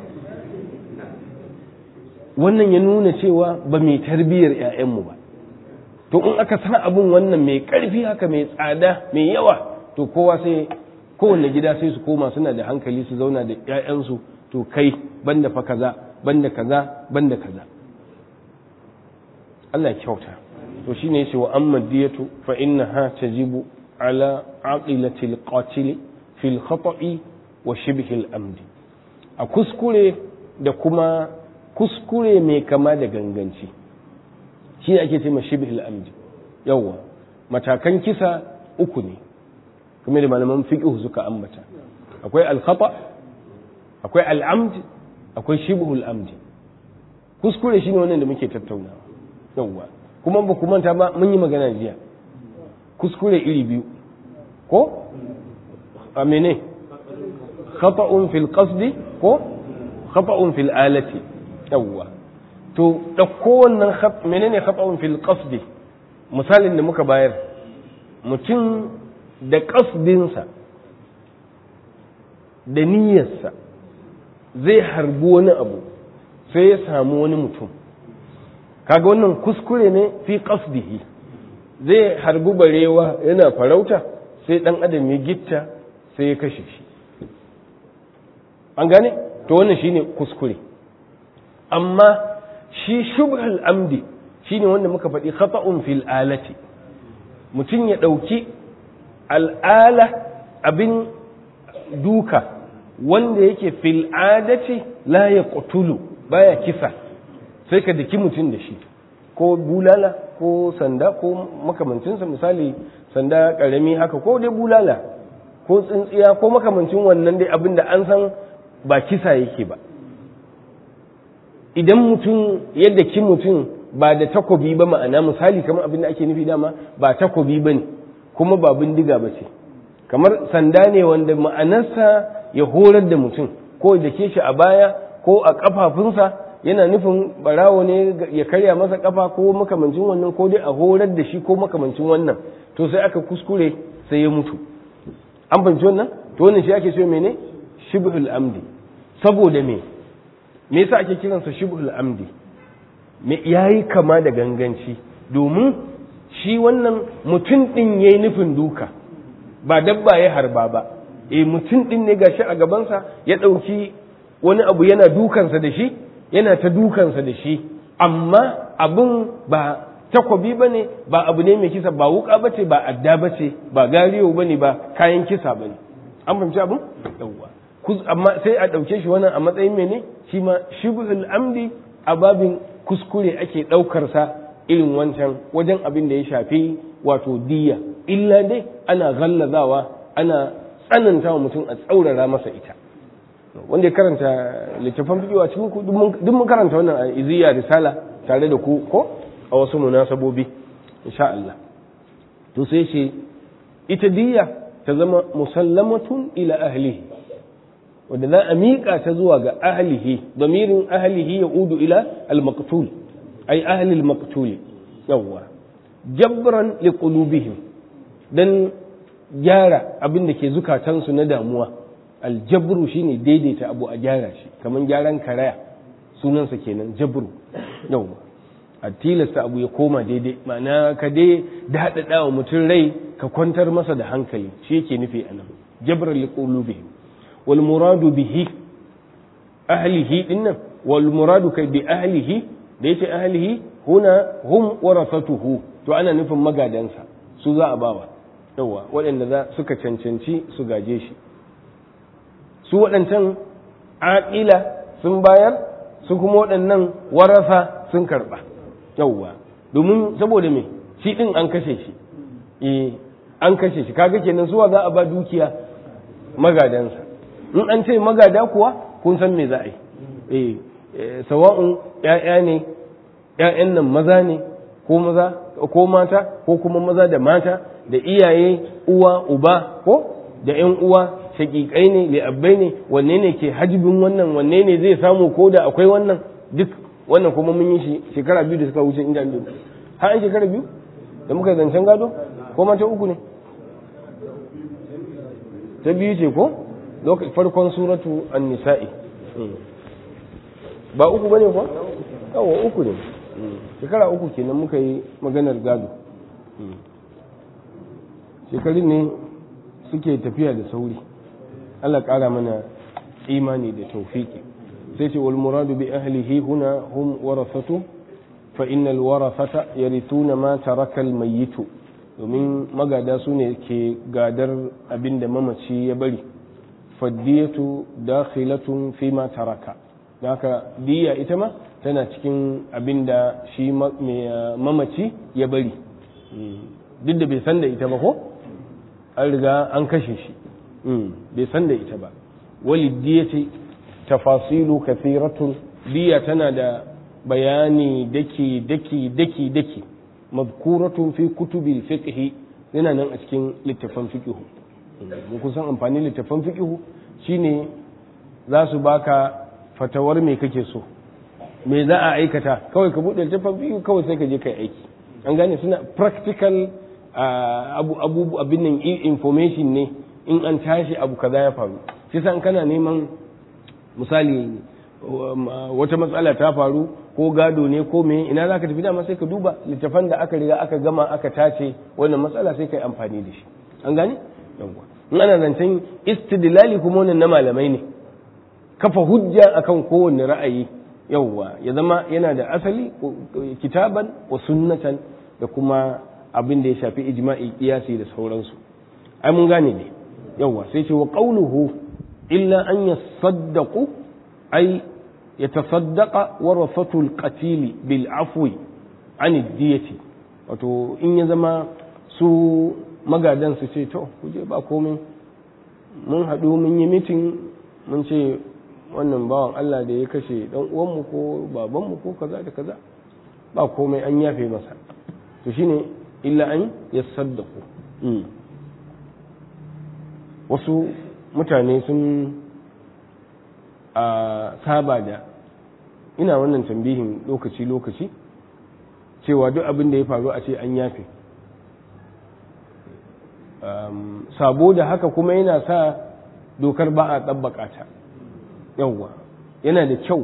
wannan ya nuna cewa ba mai tarbiyyar 'ya'yanmu ba to in aka san abin wannan mai ƙarfi haka mai tsada mai yawa to kowa sai kowanne gida sai su koma suna da hankali su zauna da 'ya'yansu to kai banda fa kaza banda kaza banda kaza Allah kyauta to shine yace wa amma diyatu fa innaha tajibu ala aqilati alqatil fi alkhata'i wa shibhi al-amd a kuskure da kuma kuskure mai kama da ganganci shi ne ake ce ma shibhil amdi yawwa matakan kisa uku ne kuma da malaman fiqh suka ambata akwai al-khata akwai al-amd akwai shibhul amdi kuskure shine wannan da muke tattaunawa yawwa kuma ba ku manta ba mun yi magana jiya kuskure iri biyu ko a mene khata'un fil qasdi ko khata'un fil alati yawwa to dauko wannan menene khata'un fil qasdi misalin da muka bayar mutum da qasdinsa da niyyarsa zai harbi wani abu sai ya samu wani mutum kaga wannan kuskure ne fi qasdihi zai harbi barewa yana farauta sai dan adam ya gitta sai ya kashe shi an gane to wannan shine kuskure amma shi shubhal amdi shine wanda muka faɗi khata'un fil alati mutum ya ɗauki al'ala abin duka wanda yake fil adati la ya baya kisa sai ka daki mutum da shi ko bulala ko sanda ko makamancinsa misali sanda karami haka ko dai bulala ko tsintsiya ko makamancin wannan dai abin da an san ba kisa yake ba idan mutum yadda ki mutum ba da takobi ba ma'ana misali kamar abin da ake nufi dama ba takobi ba ne kuma ba bindiga ba ce kamar sanda ne wanda ma'anarsa ya horar da mutum ko da ke shi a baya ko a kafafunsa yana nufin barawo ne ya karya masa kafa ko makamancin wannan ko dai a horar da shi ko makamancin wannan to sai aka kuskure sai ya mutu an fahimci wannan to wannan shi ake so mene shibhul amdi saboda me me yasa ake kiransa shibhul amdi me yayi kama da ganganci domin shi wannan mutum din yayi nufin duka ba dabba ya harba ba eh mutum din ne gashi a gabansa ya ɗauki wani abu yana dukansa da shi yana ta dukansa da shi amma abin ba takobi ba ne ba abu ne mai kisa ba wuka ba ce ba adda ba ce ba gariyo ba ne ba kayan kisa ba ne an fahimci abin yawwa amma sai a ɗauke shi wannan a matsayin mene shi ma shibhul amdi a babin kuskure ake ɗaukarsa irin wancan wajen abin da ya shafi wato diya illa dai ana gallazawa ana tsananta wa mutum a tsaurara masa ita wanda ya karanta littafan fiƙiwa cikin ku duk mun karanta wannan a iziya risala tare da ku ko a wasu munasabobi insha Allah to sai ce ita diya ta zama musallamatun ila ahlihi wanda za a miƙa ta zuwa ga ahlihi damirin ahlihi ya udu ila al-maqtul ay ahli al-maqtul yawwa jabran li qulubihim dan gyara abin da ke zukatansu na damuwa aljabru shine daidaita abu a gyara shi kamar gyaran karaya sunansa kenan jabru yawwa a tilasta abu ya koma daidai ma'ana ka dai daɗaɗa wa mutum rai ka kwantar masa da hankali shi yake nufi a nan jabran liqulubihim wal muradu bihi ahlihi dinnan wal muradu kai bi ahlihi da yace ahlihi huna hum warasatuhu to ana nufin magadansa su za a bawa yawa waɗanda za suka cancanci su gaje shi su waɗancan aƙila sun bayar su kuma waɗannan warasa sun karɓa yawwa domin saboda me shi ɗin an kashe shi eh an kashe shi kaga kenan suwa za a ba dukiya magadansa in an ce magada kuwa kun san me za a yi eh sawa'un ƴaƴa ne ƴaƴan nan maza ne ko maza ko mata ko kuma maza da mata da iyaye uwa uba ko da ƴan uwa shaƙiƙai ne li'abbai ne wanne ne ke hajibin wannan wanne ne zai samu ko da akwai wannan duk wannan kuma mun yi shi shekara biyu da suka wuce inda an har an shekara biyu da muka zancen gado ko mata uku ne ta biyu ce ko lokacin farkon suratu an-nisa'i ba uku bane ko yawa uku ne shekara uku kenan muka yi maganar gado shekarun ne suke tafiya da sauri Allah ƙara mana imani da taufiki sai ce wal muradu bi ahlihi huna hum warasatu fa innal warasata yarithuna ma taraka al mayyitu domin magada su ne ke gadar abin da mamaci ya bari faddiyatu dakhilatun fi ma taraka haka diya ita ma tana cikin abin da shi mamaci ya bari duk da bai san da ita ba ko an riga an kashe shi bai san da ita ba walidiyati tafasilu kathiratun diya tana da bayani daki daki daki daki mazkuratun fi kutubi fiqh yana nan a cikin littafan fiqh mun kusan amfani littafan fiqh shine za su baka fatawar me kake so me za a aikata kawai ka buɗe littafin fiqh kawai sai ka je kai aiki an gane suna practical abu abu abin nan information ne in an tashi abu kaza ya faru shi san kana neman misali wata matsala ta faru ko gado ne ko me ina zaka tafi dama sai ka duba littafan da aka riga aka gama aka tace wannan matsala sai kai amfani da shi an gane yawwa in ana zancen istidlali kuma wannan na malamai ne kafa hujja akan kowanne ra'ayi yawwa ya zama yana da asali kitaban wa sunnatan da kuma abin da ya shafi ijma'i kiyasi da sauransu ai mun gane ne yawwa sai ce wa qawluhu illa an yasaddaqu ay yatasaddaqa warasatul qatil bil afwi an diyati wato in ya zama su magadan su ce to kuje ba komai mun haɗu mun yi mitin mun ce wannan bawan Allah da ya kashe dan uwanmu ko babanmu ko kaza da kaza ba komai an yafe masa to shine illa an yasaddaqu wasu mutane sun a saba da ina wannan tambihin lokaci lokaci cewa duk abin da ya faru a ce an yafe sabo da haka kuma yana sa dokar ba a tsabbaka ta yawwa yana da kyau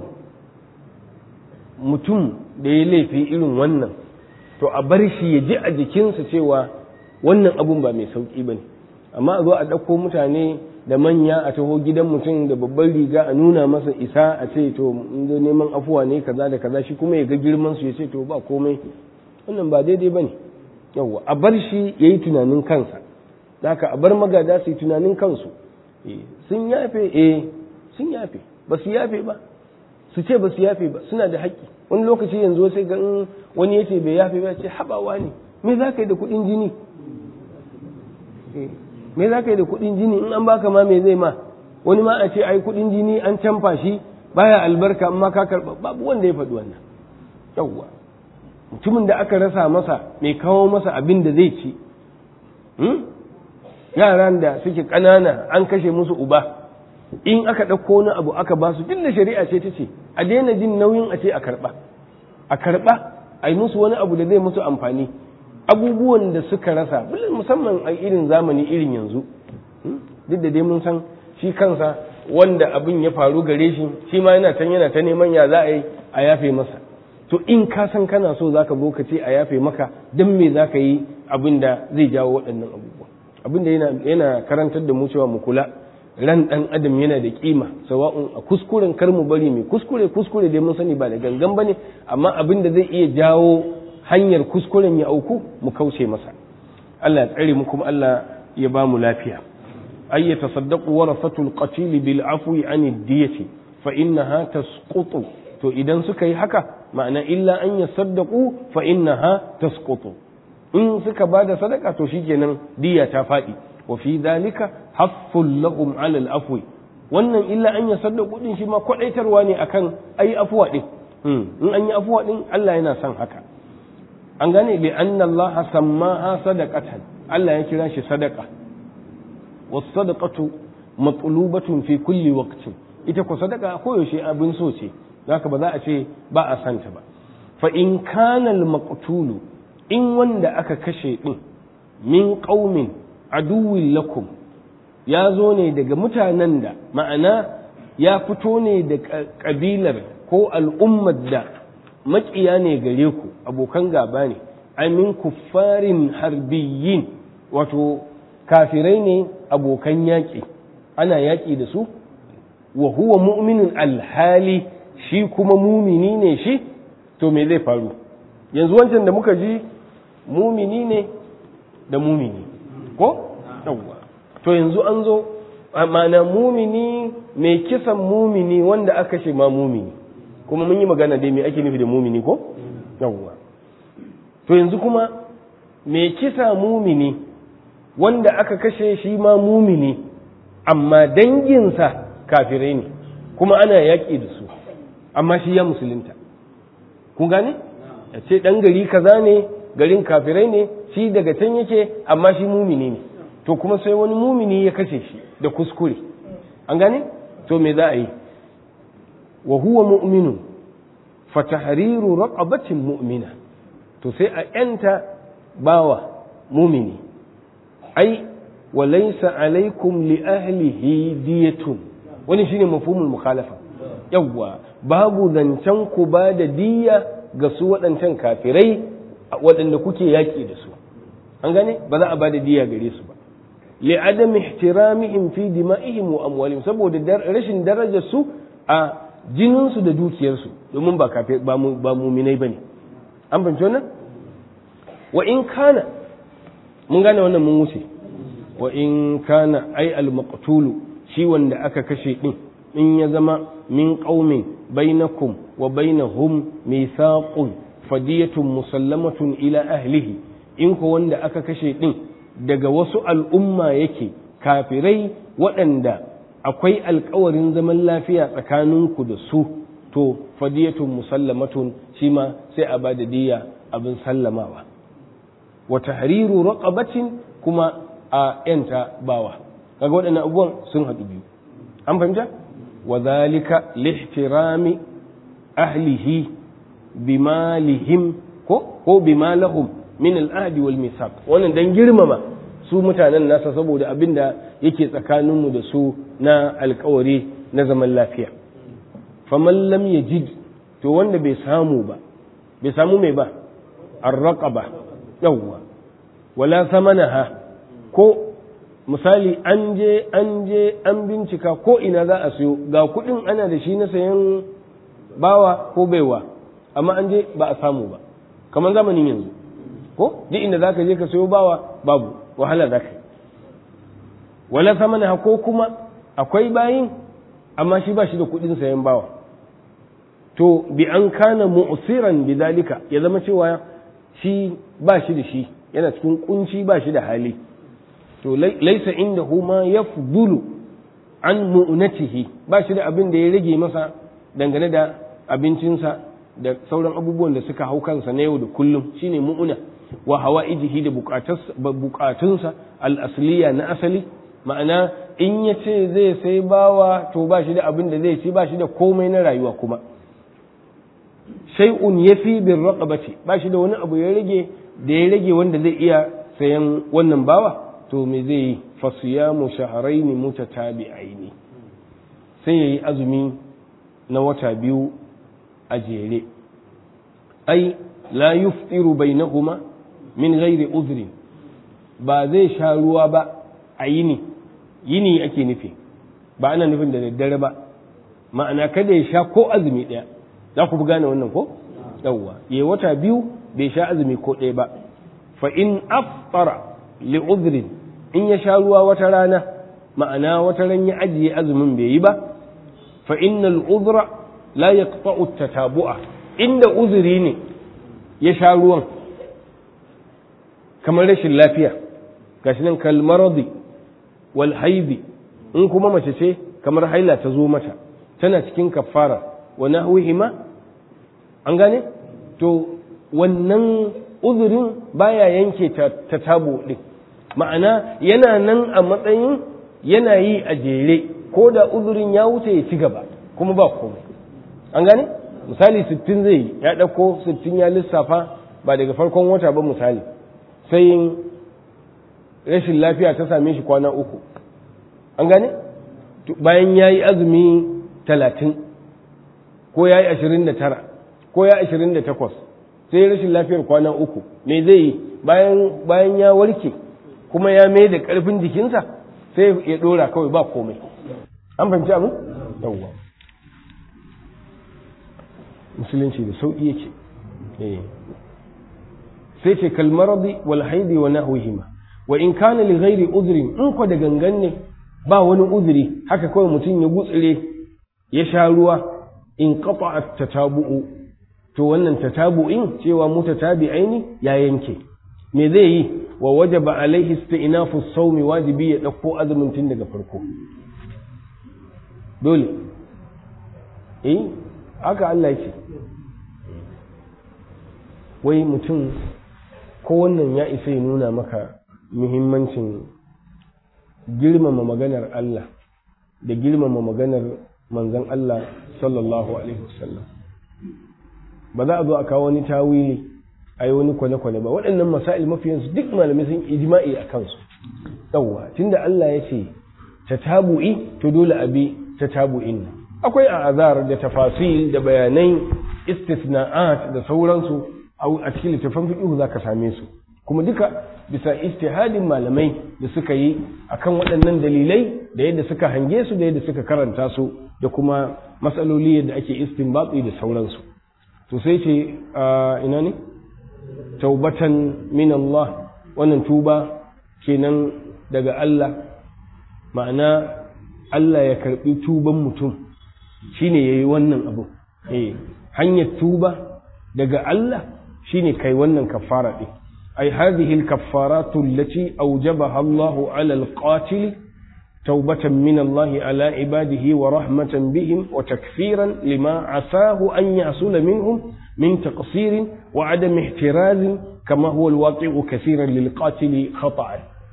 mutum da ya laifi irin wannan to a bar shi ya ji a jikinsa cewa wannan abun ba mai sauƙi ba ne amma a zo a ɗauko mutane da manya a taho gidan mutum da babban riga a nuna masa isa a ce to zo neman afuwa ne kaza da kaza shi kuma ya ga girman su ya ce to ba komai wannan ba daidai ba ne yawwa a bar shi ya yi tunanin kansa haka a bar magada su yi tunanin kansu sun yafe eh sun yafe ba su yafe ba su ce ba su yafe ba suna da haƙƙi wani lokaci yanzu sai ga wani ya ce bai yafe ba ce haɓawa ne me za ka yi da kuɗin jini me za ka yi da kuɗin jini in an baka ma me zai ma wani ma a ce ai kuɗin jini an canfa shi baya albarka amma ka karɓa babu wanda ya faɗi wannan yawwa mutumin da aka rasa masa mai kawo masa abin da zai ci yaran da suke ƙanana an kashe musu uba in aka ɗauko wani abu aka ba su duk da shari'a ce ta ce a daina jin nauyin a ce a karɓa a karɓa a yi musu wani abu da zai musu amfani abubuwan da suka rasa musamman a irin zamani irin yanzu duk da dai mun san shi kansa wanda abin ya faru gare shi shi ma yana can yana ta neman ya za a yi a yafe masa to in ka san kana so zaka zo ka ce a yafe maka don me za ka yi abin da zai jawo waɗannan abubuwa abin da yana karantar da mu cewa mu kula ran ɗan adam yana da kima sawa'un a kuskuren kar mu bari mai kuskure kuskure dai mun sani ba da gangan bane amma abin da zai iya jawo hanyar kuskuren ya auku mu kauce masa Allah ya tsare mu kuma Allah ya ba mu lafiya ay yatasaddaqu warasatul qatil bil afwi an diyati fa innaha tasqutu to idan suka yi haka ma'ana illa an yasaddaqu fa innaha tasqutu in suka bada sadaka to shikenan diya ta faɗi wa fi dhalika hafful lahum ala al afwi wannan illa an yasaddaqu din shi ma kwadaitarwa ne akan ayi afuwa din in an yi afuwa din Allah yana son haka an gane bi anna Allah sammaha sadaqatan Allah ya kira shi sadaqa was sadaqatu matlubatun fi kulli waqtin ita ko sadaqa koyaushe abin so ce haka ba za a ce ba a santa ba fa in kana al maqtulu in wanda aka kashe din min qaumin aduwwin lakum ya zo ne daga mutanen da ma'ana ya fito ne da kabilar ko al'ummar da maƙiya ne gare ku abokan gaba ne amin kuffarin harbiyin wato kafirai ne abokan yaƙi ana yaƙi da su wa huwa mu'minin alhali shi kuma mumini ne shi to me zai faru yanzu wancan da muka ji mumini ne da mumini ko yawwa to yanzu an zo mana mumini mai kisan mumini wanda aka ce ma mumini kuma mun yi magana dai me ake nufi da mumini ko yawwa to yanzu kuma me kisa mumini wanda aka kashe shi ma mumini amma danginsa kafirai ne kuma ana yaƙi da su amma shi ya musulunta kun gane ya ce ɗan gari kaza ne garin kafirai ne shi daga can yake amma shi mumini ne to kuma sai wani mumini ya kashe shi da kuskure an gane to me za a yi wa huwa mu'minun fa tahriru raqabatin mu'mina to sai a yanta bawa mumini ai wa laysa alaikum li ahlihi diyatun wani shine mafhumul mukhalafa yawwa babu zancen ku ba da diya ga su waɗancan kafirai waɗanda kuke yaƙi da su an gane ba za a ba da diya gare su ba li'adam ihtiramihim fi dima'ihim wa amwalihim saboda rashin darajar su a jinin su da dukiyar su domin ba kafir ba mu ba mu'minai bane an fahimci wannan wa in kana mun gane wannan mun wuce wa in kana ai al maqtulu shi wanda aka kashe din in ya zama min qaumin bainakum wa bainahum mithaqun fadiyatun musallamatun ila ahlihi in ko wanda aka kashe din daga wasu al'umma yake kafirai waɗanda akwai alkawarin zaman lafiya tsakaninku da su to fadiyatun musallamatun shi ma sai a bada diya abin sallamawa wa tahriru raqabatin kuma a yanta bawa kaga waɗannan abubuwan sun haɗu biyu an fahimta wa zalika lihtirami ahlihi bimalihim ko ko bimalahum min al'ahdi wal misaq wannan dan girmama su mutanen nasa saboda abin da yake tsakaninmu da su na alkawari na zaman lafiya faman lam yajid to wanda bai samu ba bai samu mai ba arraqaba yawwa wala samanaha ko misali an je an je an bincika ko ina za a siyo ga kudin ana da shi na sayan bawa ko baiwa amma an je ba a samu ba kamar zamanin yanzu ko duk inda zaka je ka sayo bawa babu wahala zaka yi wala samana ko kuma akwai bayin amma shi ba shi da kudin sayan bawa to bi an kana mu'siran bidalika ya zama cewa shi ba shi da shi yana cikin kunci ba shi da hali to laisa indahu ma yafdulu an mu'natihi ba shi da abin da ya rage masa dangane da abincinsa da sauran abubuwan da suka hau kansa na yau da kullum shine mu'una wa hawa'ijihi da bukatunsa al'asliya na asali ma'ana in ya ce zai sai bawa to ba shi da abin da zai ci ba shi da komai na rayuwa kuma shay'un yafi bin raqabati ba shi da wani abu ya rage da ya rage wanda zai iya sayan wannan bawa to me zai yi fasiyamu shahrayn mutatabi'aini sai yayi azumi na wata biyu a jere ai la yuftiru bainahuma min ghairi uzrin ba zai sha ruwa ba a yini yini ake nufi ba ana nufin da daddare ba ma'ana kada ya sha ko azumi ɗaya za ku gane wannan ko yawwa ya wata biyu bai sha azumi ko ɗaya ba fa in aftara li uzrin in ya sha ruwa wata rana ma'ana wata ran ya ajiye azumin bai yi ba fa innal uzra la yaqta'u tatabu'a inda uzuri ne ya sha ruwan kamar rashin lafiya gashi nan kalmaradi wal haidi in kuma mace ce kamar haila ta zo mata tana cikin kafara wa nahwihima an gane to wannan uzurin baya yanke ta tabo din ma'ana yana nan a matsayin yana yi a jere ko da uzurin ya wuce ya ci gaba kuma ba komai an gane misali sittin zai yi ya ɗauko sittin ya lissafa ba daga farkon wata ba misali sai rashin lafiya ta same shi kwana uku an gane bayan ya yi azumi talatin ko ya yi ashirin da tara ko ya ashirin da takwas sai rashin lafiyar kwana uku me zai yi bayan ya warke kuma ya mai da ƙarfin jikinsa sai ya ɗora kawai ba komai an fahimci abin yawwa musulunci da sauƙi yake sai ce kalmaradi wal haidi wa nahwihima wa in kana li ghairi udhrin in ko da gangan ne ba wani uzuri haka kawai mutum ya gutsire ya sha ruwa in qata'at tatabu'u to wannan tatabu'in cewa mutatabi'aini ya yanke me zai yi wa wajaba alaihi isti'nafu sawmi wajibi ya dauko azumin tun daga farko dole eh haka Allah yake wai mutum ko wannan ya isa ya nuna maka muhimmancin girmama maganar Allah da girmama maganar manzon Allah sallallahu alaihi wasallam ba za a zo a kawo wani tawili a yi wani kwale-kwale ba waɗannan masail mafiyansu duk malamai sun ijma'i a kansu yawwa tunda Allah ya ce ta tabu'i to dole a bi ta tabu'in nan akwai a azar da tafasil da bayanai istisna'at da sauransu a cikin littafin fiqh za ka same su kuma duka bisa istihadin malamai da suka yi akan waɗannan dalilai da yadda suka hange su da yadda suka karanta su da kuma matsaloli yadda ake istinbati da sauransu to sai ce ina ne taubatan min Allah wannan tuba kenan daga Allah ma'ana Allah ya karbi tuban mutum shine yayi wannan abu eh hanyar tuba daga Allah shine kai wannan kafara din ay hadhihi al-kaffaratu allati awjabaha Allah 'ala al-qatil توبة من الله على عباده ورحمة بهم وتكفيرا لما عساه أن يحصل منهم من تقصير وعدم احتراز كما هو الواقع كثيرا للقاتل خطأ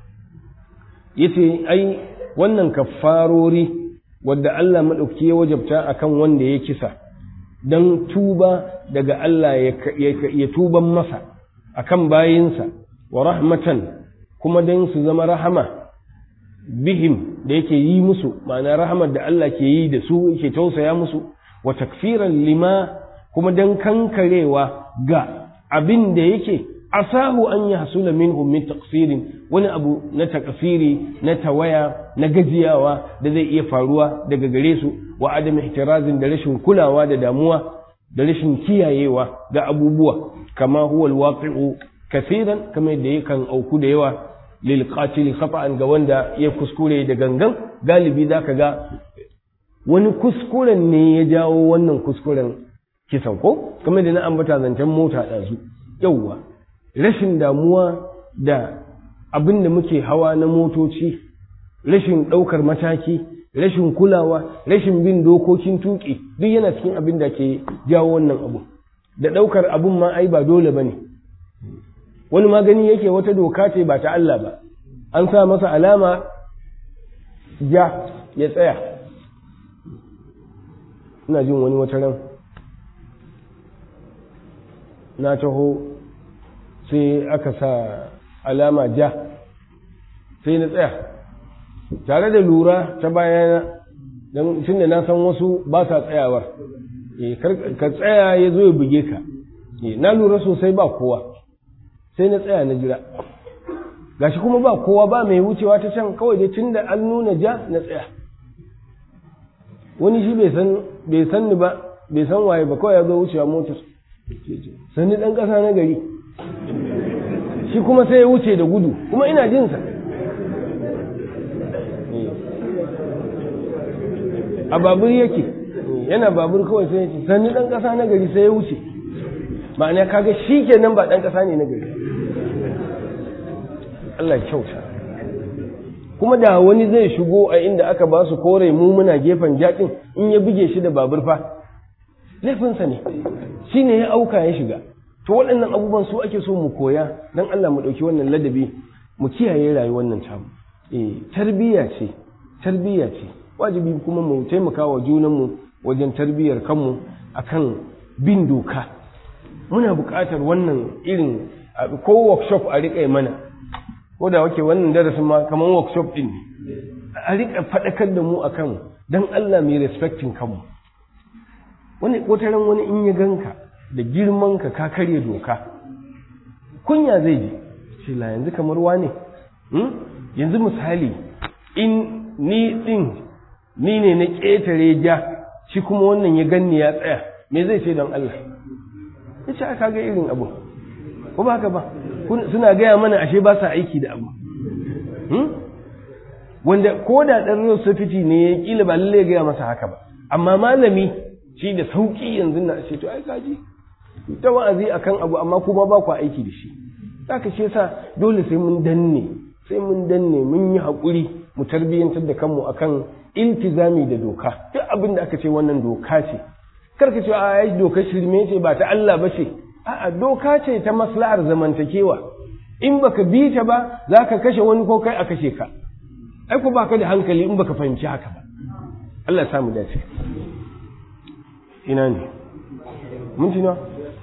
yace ai wannan kaffarori wadda Allah maɗauki ya wajabta akan wanda ya kisa don tuba daga Allah ya tuban masa akan bayinsa wa rahmatan kuma don su zama rahama bihim da yake yi musu ma'ana rahamar da Allah ke yi da su yake tausaya musu wa takfiran lima kuma don kankarewa ga abin da yake asahu an yi hasula minhum min taqsirin wani abu na takasiri na tawaya na gajiyawa da zai iya faruwa daga gare su wa adam ihtirazin da rashin kulawa da damuwa da rashin kiyayewa ga abubuwa kama huwa alwaqi'u kaseeran kama yadda yakan auku da yawa lil qatil khata'an ga wanda ya kuskure da gangan galibi zaka ga wani kuskuren ne ya jawo wannan kuskuren kisan ko kamar da na ambata zancen mota ɗazu yauwa rashin damuwa da abin da muke hawa na motoci rashin ɗaukar mataki rashin kulawa rashin bin dokokin tuƙi duk yana cikin abin da ke jawo wannan abu da ɗaukar abin ma ai ba dole ba ne wani magani yake wata doka ce ba ta Allah ba an sa masa alama ja ya tsaya ina jin wani wata ran na taho sai aka sa alama ja sai na tsaya tare da lura ta bayana don tun da na san wasu ba sa tsayawar ka tsaya ya zo ya buge ka na lura sosai ba kowa sai na tsaya na jira gashi kuma ba kowa ba mai wucewa ta can kawai dai tun da an nuna ja na tsaya wani shi bai san ni ba bai san waye ba kawai ya zo wucewa motar sani ɗan ƙasa na gari shi kuma sai ya wuce da gudu kuma ina jinsa a babur yake yana babur kawai sai ya ce sani ɗan ƙasa na gari sai ya wuce ma'ana kaga shi kenan ba ɗan ƙasa ne na gari Allah kyauta kuma da wani zai shigo a inda aka ba su kore mu muna gefen jaɗin in ya buge shi da babur fa laifinsa ne shi ne ya auka ya shiga to waɗannan abubuwan su ake so mu koya don Allah mu ɗauki wannan ladabi mu kiyaye rayuwar nan tamu eh tarbiyya ce tarbiyya ce wajibi kuma mu taimaka wa junanmu wajen tarbiyyar kanmu akan bin doka muna buƙatar wannan irin ko workshop a riƙa mana ko da wake wannan darasin ma kamar workshop ɗin ne a riƙa faɗakar da mu akan don Allah mai respecting kanmu wani wataran wani in ya ganka da girman ka ka karya doka kunya zai ji shi la yanzu kamar wane yanzu misali in ni din ni ne na ƙetare ja shi kuma wannan ya ganni ya tsaya me zai ce don Allah ya ce aka ga irin abu ko ba haka ba suna gaya mana ashe ba sa aiki da abu wanda ko da ɗan safiti ne ya ƙila ba lallai gaya masa haka ba amma malami shi da sauki yanzu na ce to ai kaji ta wa'azi akan abu amma kuma ba ku aiki da shi zaka shi yasa dole sai mun danne sai mun danne mun yi haƙuri mu tarbiyyantar da kanmu akan iltizami da doka duk abin da aka ce wannan doka ce karka ce a ai doka shirme ce ba ta Allah ba ce a'a doka ce ta maslahar zamantakewa in baka bi ta ba zaka kashe wani ko kai a kashe ka ai ko baka da hankali in baka fahimci haka ba Allah ya samu dace ina ne mun tina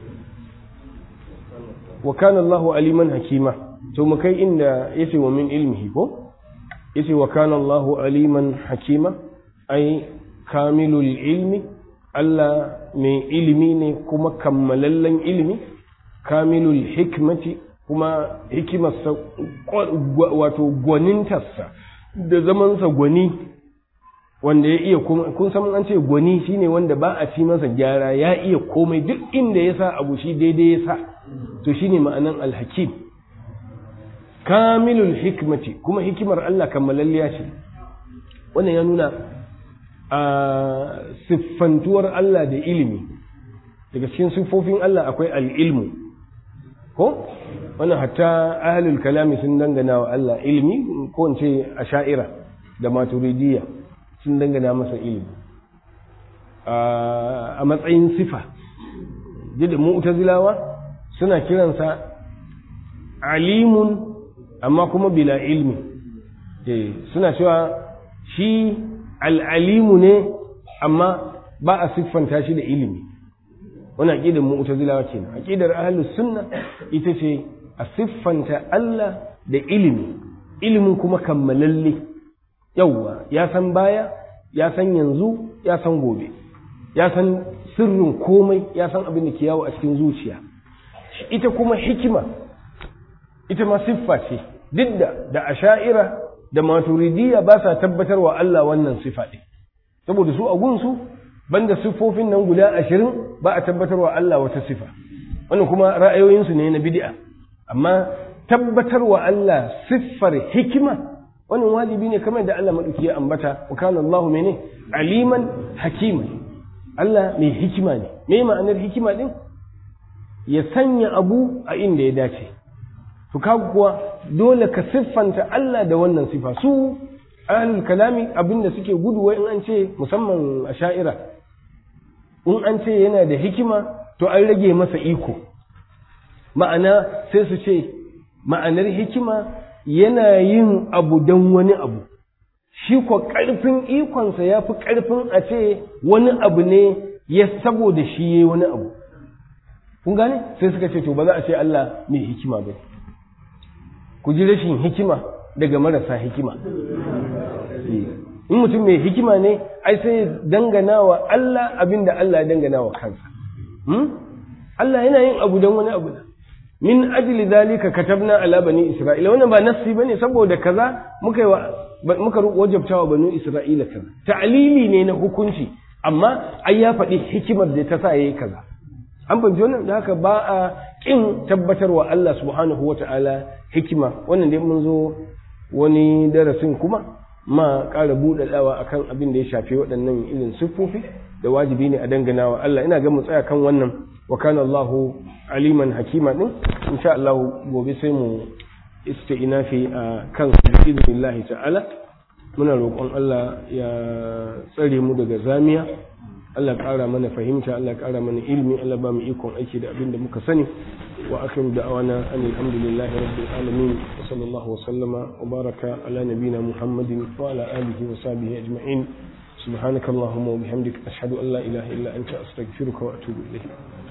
wa kana Allahu aliman hakima to mu kai inda yace wa min ilmihi ko yace wa kana Allahu aliman hakima ai kamilul ilmi Allah mai ilimi ne kuma kammalallen ilimi kamilul hikmati kuma hikimarsa wato gwanintarsa da zamansa gwani wanda ya iya kun san an ce gwani shine wanda ba a ci masa gyara ya iya komai duk inda ya sa abu shi daidai ya sa to shine ma'anan alhakim kamilul hikmati kuma hikimar Allah kammalalliya ce wannan ya nuna a siffantuwar Allah da ilimi daga cikin siffofin Allah akwai al'ilmu ko wannan hatta ahlul kalami sun dangana wa Allah ilimi ko in ce asha'ira da maturidiyya sun dangana masa ilimi a matsayin sifa da mu'tazilawa suna kiransa alimun amma kuma bila ilmi suna cewa shi al'alimu ne amma ba a siffanta shi da ilimi wani aƙidar mu'tazilawa ce aƙidar ahlus sunna ita ce a siffanta Allah da ilimi ilimin kuma kammalalle yauwa ya san baya ya san yanzu ya san gobe ya san sirrin komai ya san abin da ke yawo a cikin zuciya ita kuma hikima ita ma siffa ce duk da da asha'ira da maturidiyya ba sa tabbatar wa Allah wannan siffa ɗin saboda su a gunsu banda siffofin nan guda ashirin ba a tabbatar wa Allah wata siffa wannan kuma ra'ayoyinsu ne na bid'a amma tabbatar wa Allah siffar hikima wannan wajibi ne kamar da Allah madauki ya ambata wa kana Allahu mene aliman hakima Allah mai hikima ne me ma'anar hikima din ya sanya abu a inda ya dace to kaga kuwa dole ka siffanta Allah da wannan sifa su ahlul kalami abinda suke gudu wai in an ce musamman a sha'ira in an ce yana da hikima to an rage masa iko ma'ana sai su ce ma'anar hikima yana yin abu don wani abu shi ko ƙarfin ikonsa ya fi ƙarfin a ce wani abu ne ya saboda shi ya yi wani abu kun gane sai suka ce to ba za a ce Allah mai hikima ba ku ji rashin hikima daga marasa hikima in mutum mai hikima ne ai sai dangana wa Allah abin da Allah ya dangana wa kansa Allah yana yin abu don wani abu min ajli zalika katabna ala bani isra'ila wannan ba nassi bane saboda kaza muka yi muka wajabta wa bani isra'ila kaza ta'lili ne na hukunci amma ai ya faɗi hikimar da ta sa yayi kaza an fahimci wannan da haka ba a kin tabbatarwa Allah subhanahu wata'ala hikima wannan dai mun zo wani darasin kuma ma ƙara buɗaɗawa akan abin da ya shafi waɗannan irin siffofi da wajibi ne a dangana wa Allah ina ga mu tsaya kan wannan wa kana Allahu aliman hakima din insha Allah gobe sai mu isti'nafi a kan bi'idhnillah ta'ala muna roƙon Allah ya tsare mu daga zamiya Allah ƙara mana fahimta Allah ƙara mana ilmi Allah ba mu ikon aiki da abin da muka sani wa akhiru da'wana alhamdulillahi rabbil alamin wa sallallahu wa sallama wa baraka ala nabiyyina muhammadin wa ala alihi wa sahbihi ajma'in سبحانك اللهم وبحمدك أشهد أن لا إله إلا أنت أستغفرك وأتوب إليك